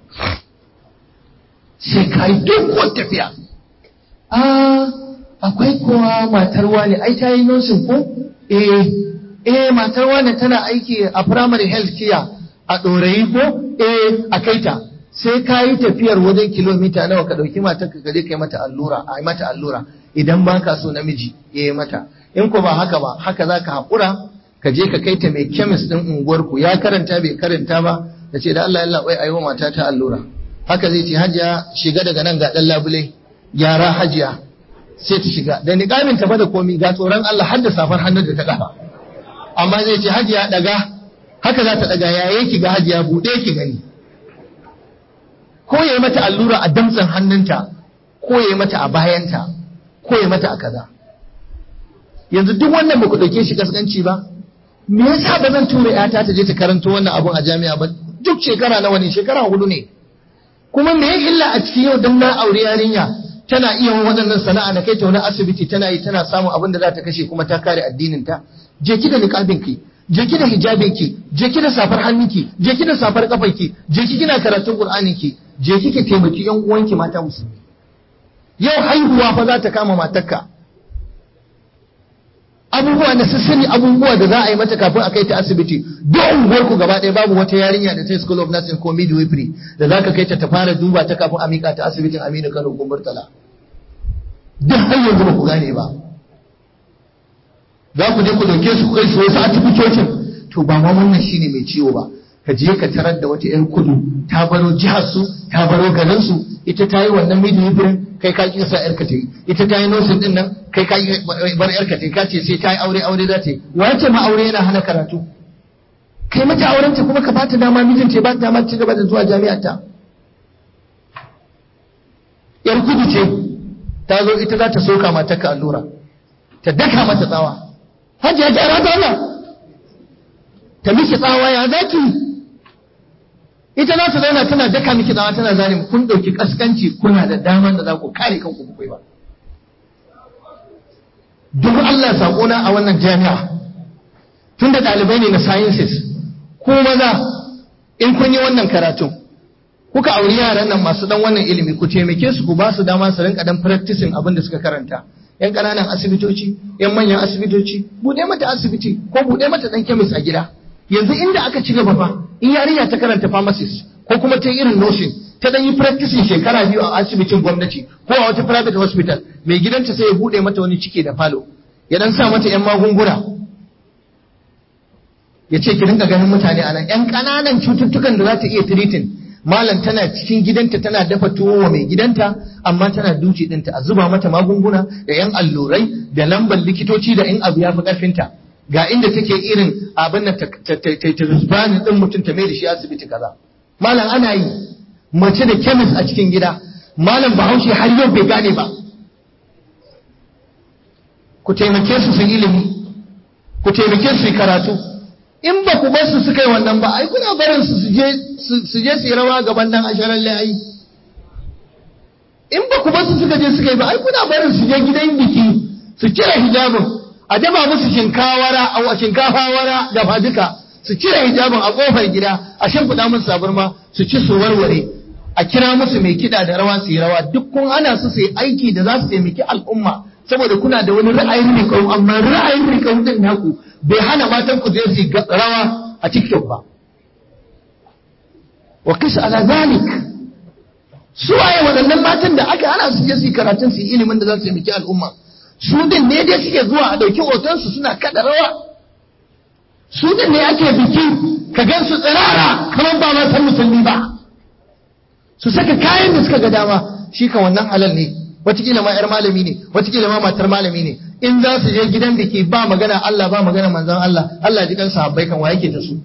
sai ka yi doguwar tafiya ah akwai kowa matar wani ai ta yi nursing ko eh eh matar wani tana aiki a primary health care a ɗorayi ko eh a kaita sai ka yi tafiyar wajen kilomita nawa ka ɗauki matarka ka je ka yi mata allura a yi mata allura idan ba ka so namiji ya yi mata in ko ba haka ba haka za ka haƙura ka je ka kai ta mai kemis ɗin unguwarku ya karanta bai karanta ba da ce da Allah ya labai a yi wa mata ta allura haka zai ce hajiya shiga daga nan ga ɗan labule gyara hajiya sai ta shiga da niƙamin ta da komi ga tsoron Allah har da safar hannun da ta ƙafa amma zai ce hajiya ɗaga haka za ta ɗaga ya yake ga hajiya buɗe ki gani ko ya yi mata allura a damtsan hannunta ko ya yi mata a bayanta ko ya mata a kaza yanzu duk wannan ba ku ɗauke shi kaskanci ba me yasa ba zan tura yata ta je ta karanto wannan abun a jami'a ba duk shekara nawa ne shekara hudu ne kuma me illa a cikin yau dan na aure yarinya tana iya waɗannan sana'a na kai ta wani asibiti tana yi tana samun abin da za ta kashe kuma ta kare addinin ta je ki da niqabin ki je ki da hijabin ki je ki da safar hannunki je ki da safar kafar ki je ki kina karatun qur'anin ki je ki ki taimaki yan uwanki mata musulmi yau haihuwa fa za ta kama matarka abubuwa na sassani abubuwa da za a yi mata kafin a kai ta asibiti duk unguwar ku gaba ɗaya babu wata yarinya da ta school of nursing ko midwifery da za ka kai ta ta fara duba ta kafin a miƙa ta asibitin Aminu Kano ko Murtala duk har yanzu ba ku gane ba za ku je ku dauke su ku kai su wasu asibitocin to ba ma wannan shine mai ciwo ba ka je ka tarar da wata yar kudu ta baro jihar su ta baro garin su ita ta yi wannan midwifery kai ka kisa yarka ta yi ita ta yi nosin din nan kai ka bar yarka ta yi ka ce sai ta yi aure aure za ta yi wace ma aure yana hana karatu kai mata auren ta kuma ka bata dama mijin ta ba ta dama ci gaba da zuwa jami'ar ta yar kudu ce ta zo ita za ta soka mata ka allura ta daka mata tsawa hajiya gyara ta Allah ta miki tsawa ya zaki ita za ta zauna tana daka miki tsawa tana zane kun ɗauki kaskanci kuna da daman da za ku kare kanku ku ba duk Allah saƙona a wannan jami'a tun da ɗalibai ne na sciences ko maza in kun yi wannan karatun kuka auri yaran nan masu dan wannan ilimi ku taimake su ku ba su dama su rinka dan practicing abin da suka karanta yan ƙananan asibitoci yan manyan asibitoci buɗe mata asibiti ko buɗe mata dan kemis a gida yanzu inda aka ci gaba fa in yarinya ta karanta pharmacist ko kuma ta irin nursing ta dan yi practicing shekara biyu a asibitin gwamnati ko a wata private hospital mai gidanta sai ya bude mata wani ciki da falo ya dan sa mata yan magunguna ya ce ki rinka ganin mutane anan yan kananan cututtukan da za ta iya treating malam tana cikin gidanta tana dafa tuwo wa mai gidanta amma tana duci dinta a zuba mata magunguna da yan allurai da lambar likitoci da in abu ya fi karfinta ga inda take irin abin da ta zubani din mutum ta mai da shi asibiti kaza malam ana yi mace da kemis a cikin gida malam bahaushe har yau bai gane ba ku taimake su su ilimi ku taimake su yi karatu in ba ku bar su suka yi wannan ba ai kuna barin su su je su yi rawa gaban dan asharar layi in ba ku bar su suka je suka yi ba ai kuna barin su je gidan biki su cire hijabin a daba musu shinkawara a shinkafawara da faduka su cire hijabin a kofar gida a shimfiɗa musu saburma su ci su warware a kira musu mai kiɗa da rawa su yi rawa duk kun hana su su yi aiki da za su taimaki al'umma saboda kuna da wani ra'ayin rikau amma ra'ayin rikau din naku bai hana matan ku je su rawa a TikTok ba wa kisa ala zalik su waye waɗannan matan da aka hana su je su yi karatun su yi ilimin da za su taimaki al'umma su din ne dai suke zuwa a ɗauki hotonsu suna kada rawa su din ne ake biki ka gan su tsirara kamar ba ma san musulmi ba su saka kayan da suka ga dama shi ka wannan halal ne watakila ma yar malami ne watakila ma matar malami ne in za su je gidan biki ba magana Allah ba magana manzon Allah Allah ji kan sahabbai kan wa yake da su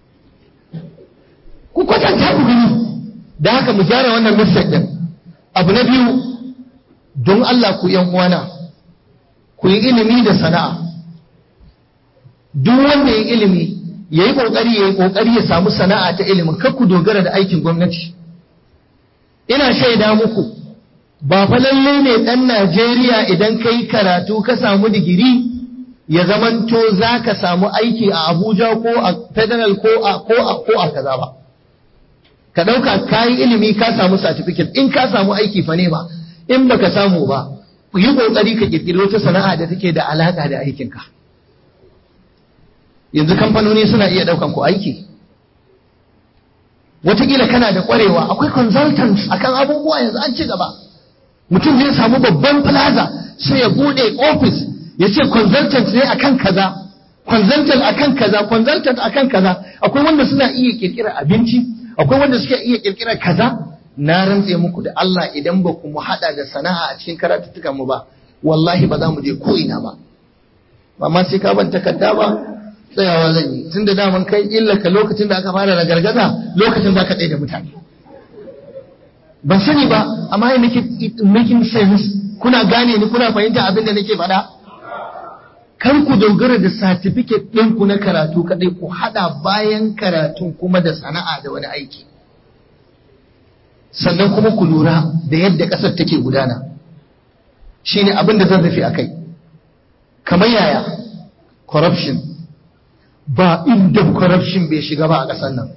ku kwatanta ku gani da haka mu gyara wannan mistake din abu na biyu don Allah ku yan uwana ku yi ilimi da sana'a duk wanda ya ilimi ya yi ƙoƙari ya yi ƙoƙari ya samu sana'a ta ilimin kar ku dogara da aikin gwamnati ina shaida muku ba fa lalle ne ɗan Najeriya idan ka yi karatu ka samu digiri ya zamanto za ka samu aiki a Abuja ko a federal ko a ko a ko a kaza ba ka ɗauka ka yi ilimi ka samu certificate in ka samu aiki fa ne ba in baka samu ba yi ƙoƙari ka ƙirƙiri wata sana'a da take da alaƙa da aikinka yanzu kamfanoni suna iya ɗaukan ku aiki wataƙila kana da ƙwarewa akwai consultants akan abubuwa yanzu an ci gaba mutum zai samu babban plaza sai ya buɗe office ya ce consultant ne akan kaza consultant akan kaza consultant akan kaza akwai wanda suna iya ƙirƙirar abinci akwai wanda suke iya ƙirƙirar kaza na rantse muku da Allah idan ba ku mu haɗa da sana'a a cikin karatuttukan mu ba wallahi ba za mu je ko ina ba amma sai ka ban takarda ba tsayawa zan yi tun da daman kai illaka lokacin da aka fara gargaza lokacin za ka tsaye da mutane ban sani ba amma ya making sense kuna gane ni kuna fahimta abin da nake faɗa kar ku dogara da certificate ɗinku na karatu kaɗai ku haɗa bayan karatun kuma da sana'a da wani aiki sannan kuma ku lura da yadda ƙasar take gudana shine abin da zan rufe a kai kamar yaya corruption ba inda corruption bai shiga ba a ƙasar nan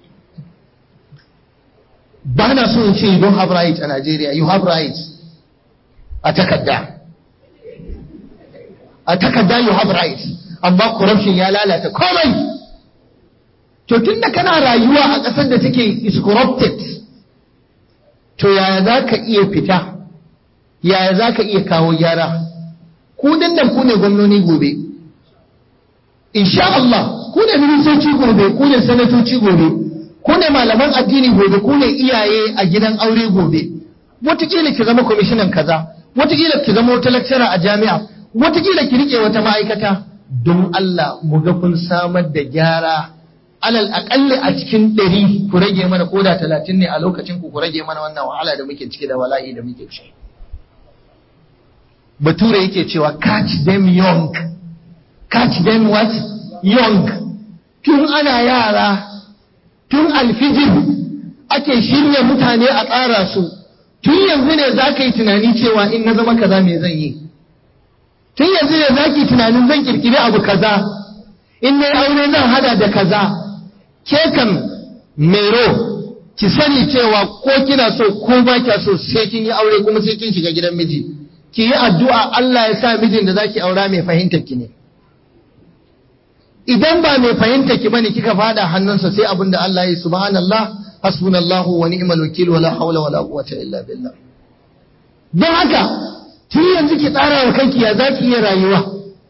ba na so in ce you don't have right a Nigeria you have right a takarda a takarda you have right amma corruption ya lalata komai to tunda kana rayuwa a ƙasar da take is corrupted to yaya za ka iya fita yaya za ka iya kawo gyara ku dandan ku ne gwamnoni gobe insha Allah ku ne ministoci gobe ku ne sanatoci gobe ku ne malaman addini gobe ku ne iyaye a gidan aure gobe wataƙila ki zama kwamishinan kaza wataƙila ki zama wata lecturer a jami'a wataƙila ki rike wata ma'aikata don Allah mu ga kun samar da gyara alal aƙalli a cikin ɗari ku rage mana koda talatin ne a lokacin ku ku rage mana wannan wahala da muke ciki da wala'i da muke ciki bature yake cewa catch them young catch them what young tun ana yara tun alfijir ake shirya mutane a tsara su tun yanzu ne za ka yi tunani cewa in na zama kaza me zan yi tun yanzu ne za ki tunanin zan kirkiri abu kaza in na aure zan hada da kaza ke kan mero ki sani cewa ko kina so ko ba kya so sai kin yi aure kuma sai kin shiga gidan miji ki yi addu'a Allah ya sa mijin da zaki aura mai fahimtar ki ne idan ba mai fahimtar ki bane kika fada hannunsa sai abin da Allah ya yi subhanallah hasbunallahu wa ni'mal wakil wala hawla wala quwwata illa billah don haka tun yanzu ki tsara wa kanki ya zaki iya rayuwa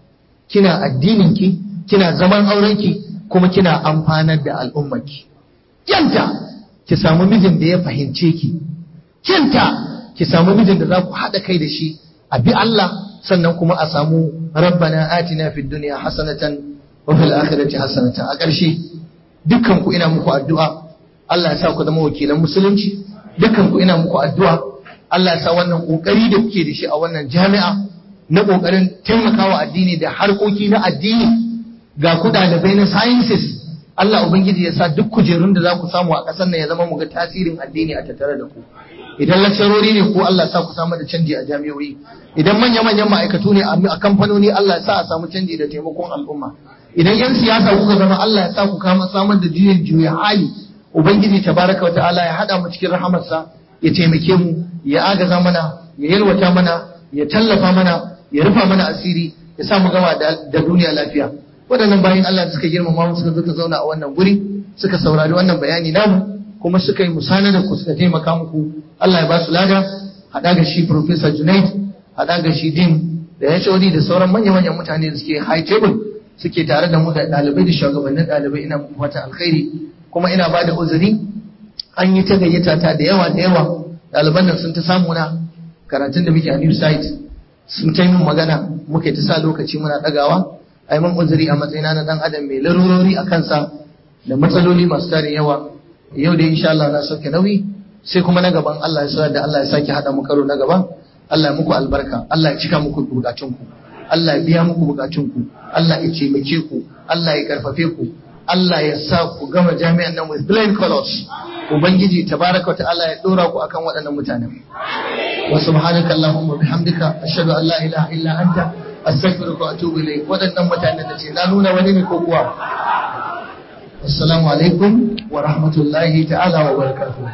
kina addinin ki kina zaman auren ki kuma kina amfanar da al'ummarki kyanta ki samu mijin da ya fahimce ki kyanta ki samu mijin da za ku haɗa kai da shi a bi Allah sannan kuma a samu rabbana atina fid dunya hasanatan wa fil akhirati hasanatan a ƙarshe dukkan ku ina muku addu'a Allah ya sa ku zama wakilan musulunci dukkan ku ina muku addu'a Allah ya sa wannan kokari da kuke da shi a wannan jami'a na kokarin taimakawa addini da harkoki na addini ga ku ɗalibai na sciences Allah Ubangiji ya sa duk kujerun da za ku samu a ƙasar nan ya zama mu ga tasirin addini a tattare da ku idan lakcarori ne ko Allah ya sa ku samu da canji a jami'o'i idan manya-manyan ma'aikatu ne a kamfanoni Allah ya sa a samu canji da taimakon al'umma idan 'yan siyasa kuka zama Allah ya sa ku kama samar da juyin juya hali Ubangiji tabaraka wa ta'ala ya haɗa mu cikin rahamarsa ya taimake mu ya agaza mana ya yalwata mana ya tallafa mana ya rufa mana asiri ya sa mu gama da duniya lafiya waɗannan bayan Allah suka girmama mu suka suka zauna a wannan guri suka saurari wannan bayani namu kuma suka yi musana da ku suka taimaka muku Allah ya ba su lada haɗa ga shi Professor Junaid haɗa ga shi Dean da ya da sauran manya-manyan mutane da suke high table suke tare da mu da ɗalibai da shugabannin ɗalibai ina muku fatan alkhairi kuma ina ba da uzuri an yi ta gayyata ta da yawa da yawa ɗaliban nan sun ta samu na karatun da muke a new site sun ta yi min magana muka ta sa lokaci muna ɗagawa a yi min uzuri a matsayina na ɗan adam mai larurori a kansa da matsaloli masu tarin yawa yau da insha Allah na sauke nauyi sai kuma na gaban Allah ya sa da Allah ya sake haɗa mu karo na gaban Allah ya muku albarka Allah ya cika muku bukatunku Allah ya biya muku bukatunku Allah ya taimake ku Allah ya karfafe ku Allah ya sa ku gama jami'an nan with plain colors ubangiji tabaraka ta'ala ya dora ku akan waɗannan mutanen wa subhanaka allahumma bihamdika ashhadu an la ilaha illa anta astaghfiruka wa atubu ilayk waɗannan mutanen da ce na nuna wani ne ko kuwa assalamu alaikum wa rahmatullahi ta'ala wa barakatuh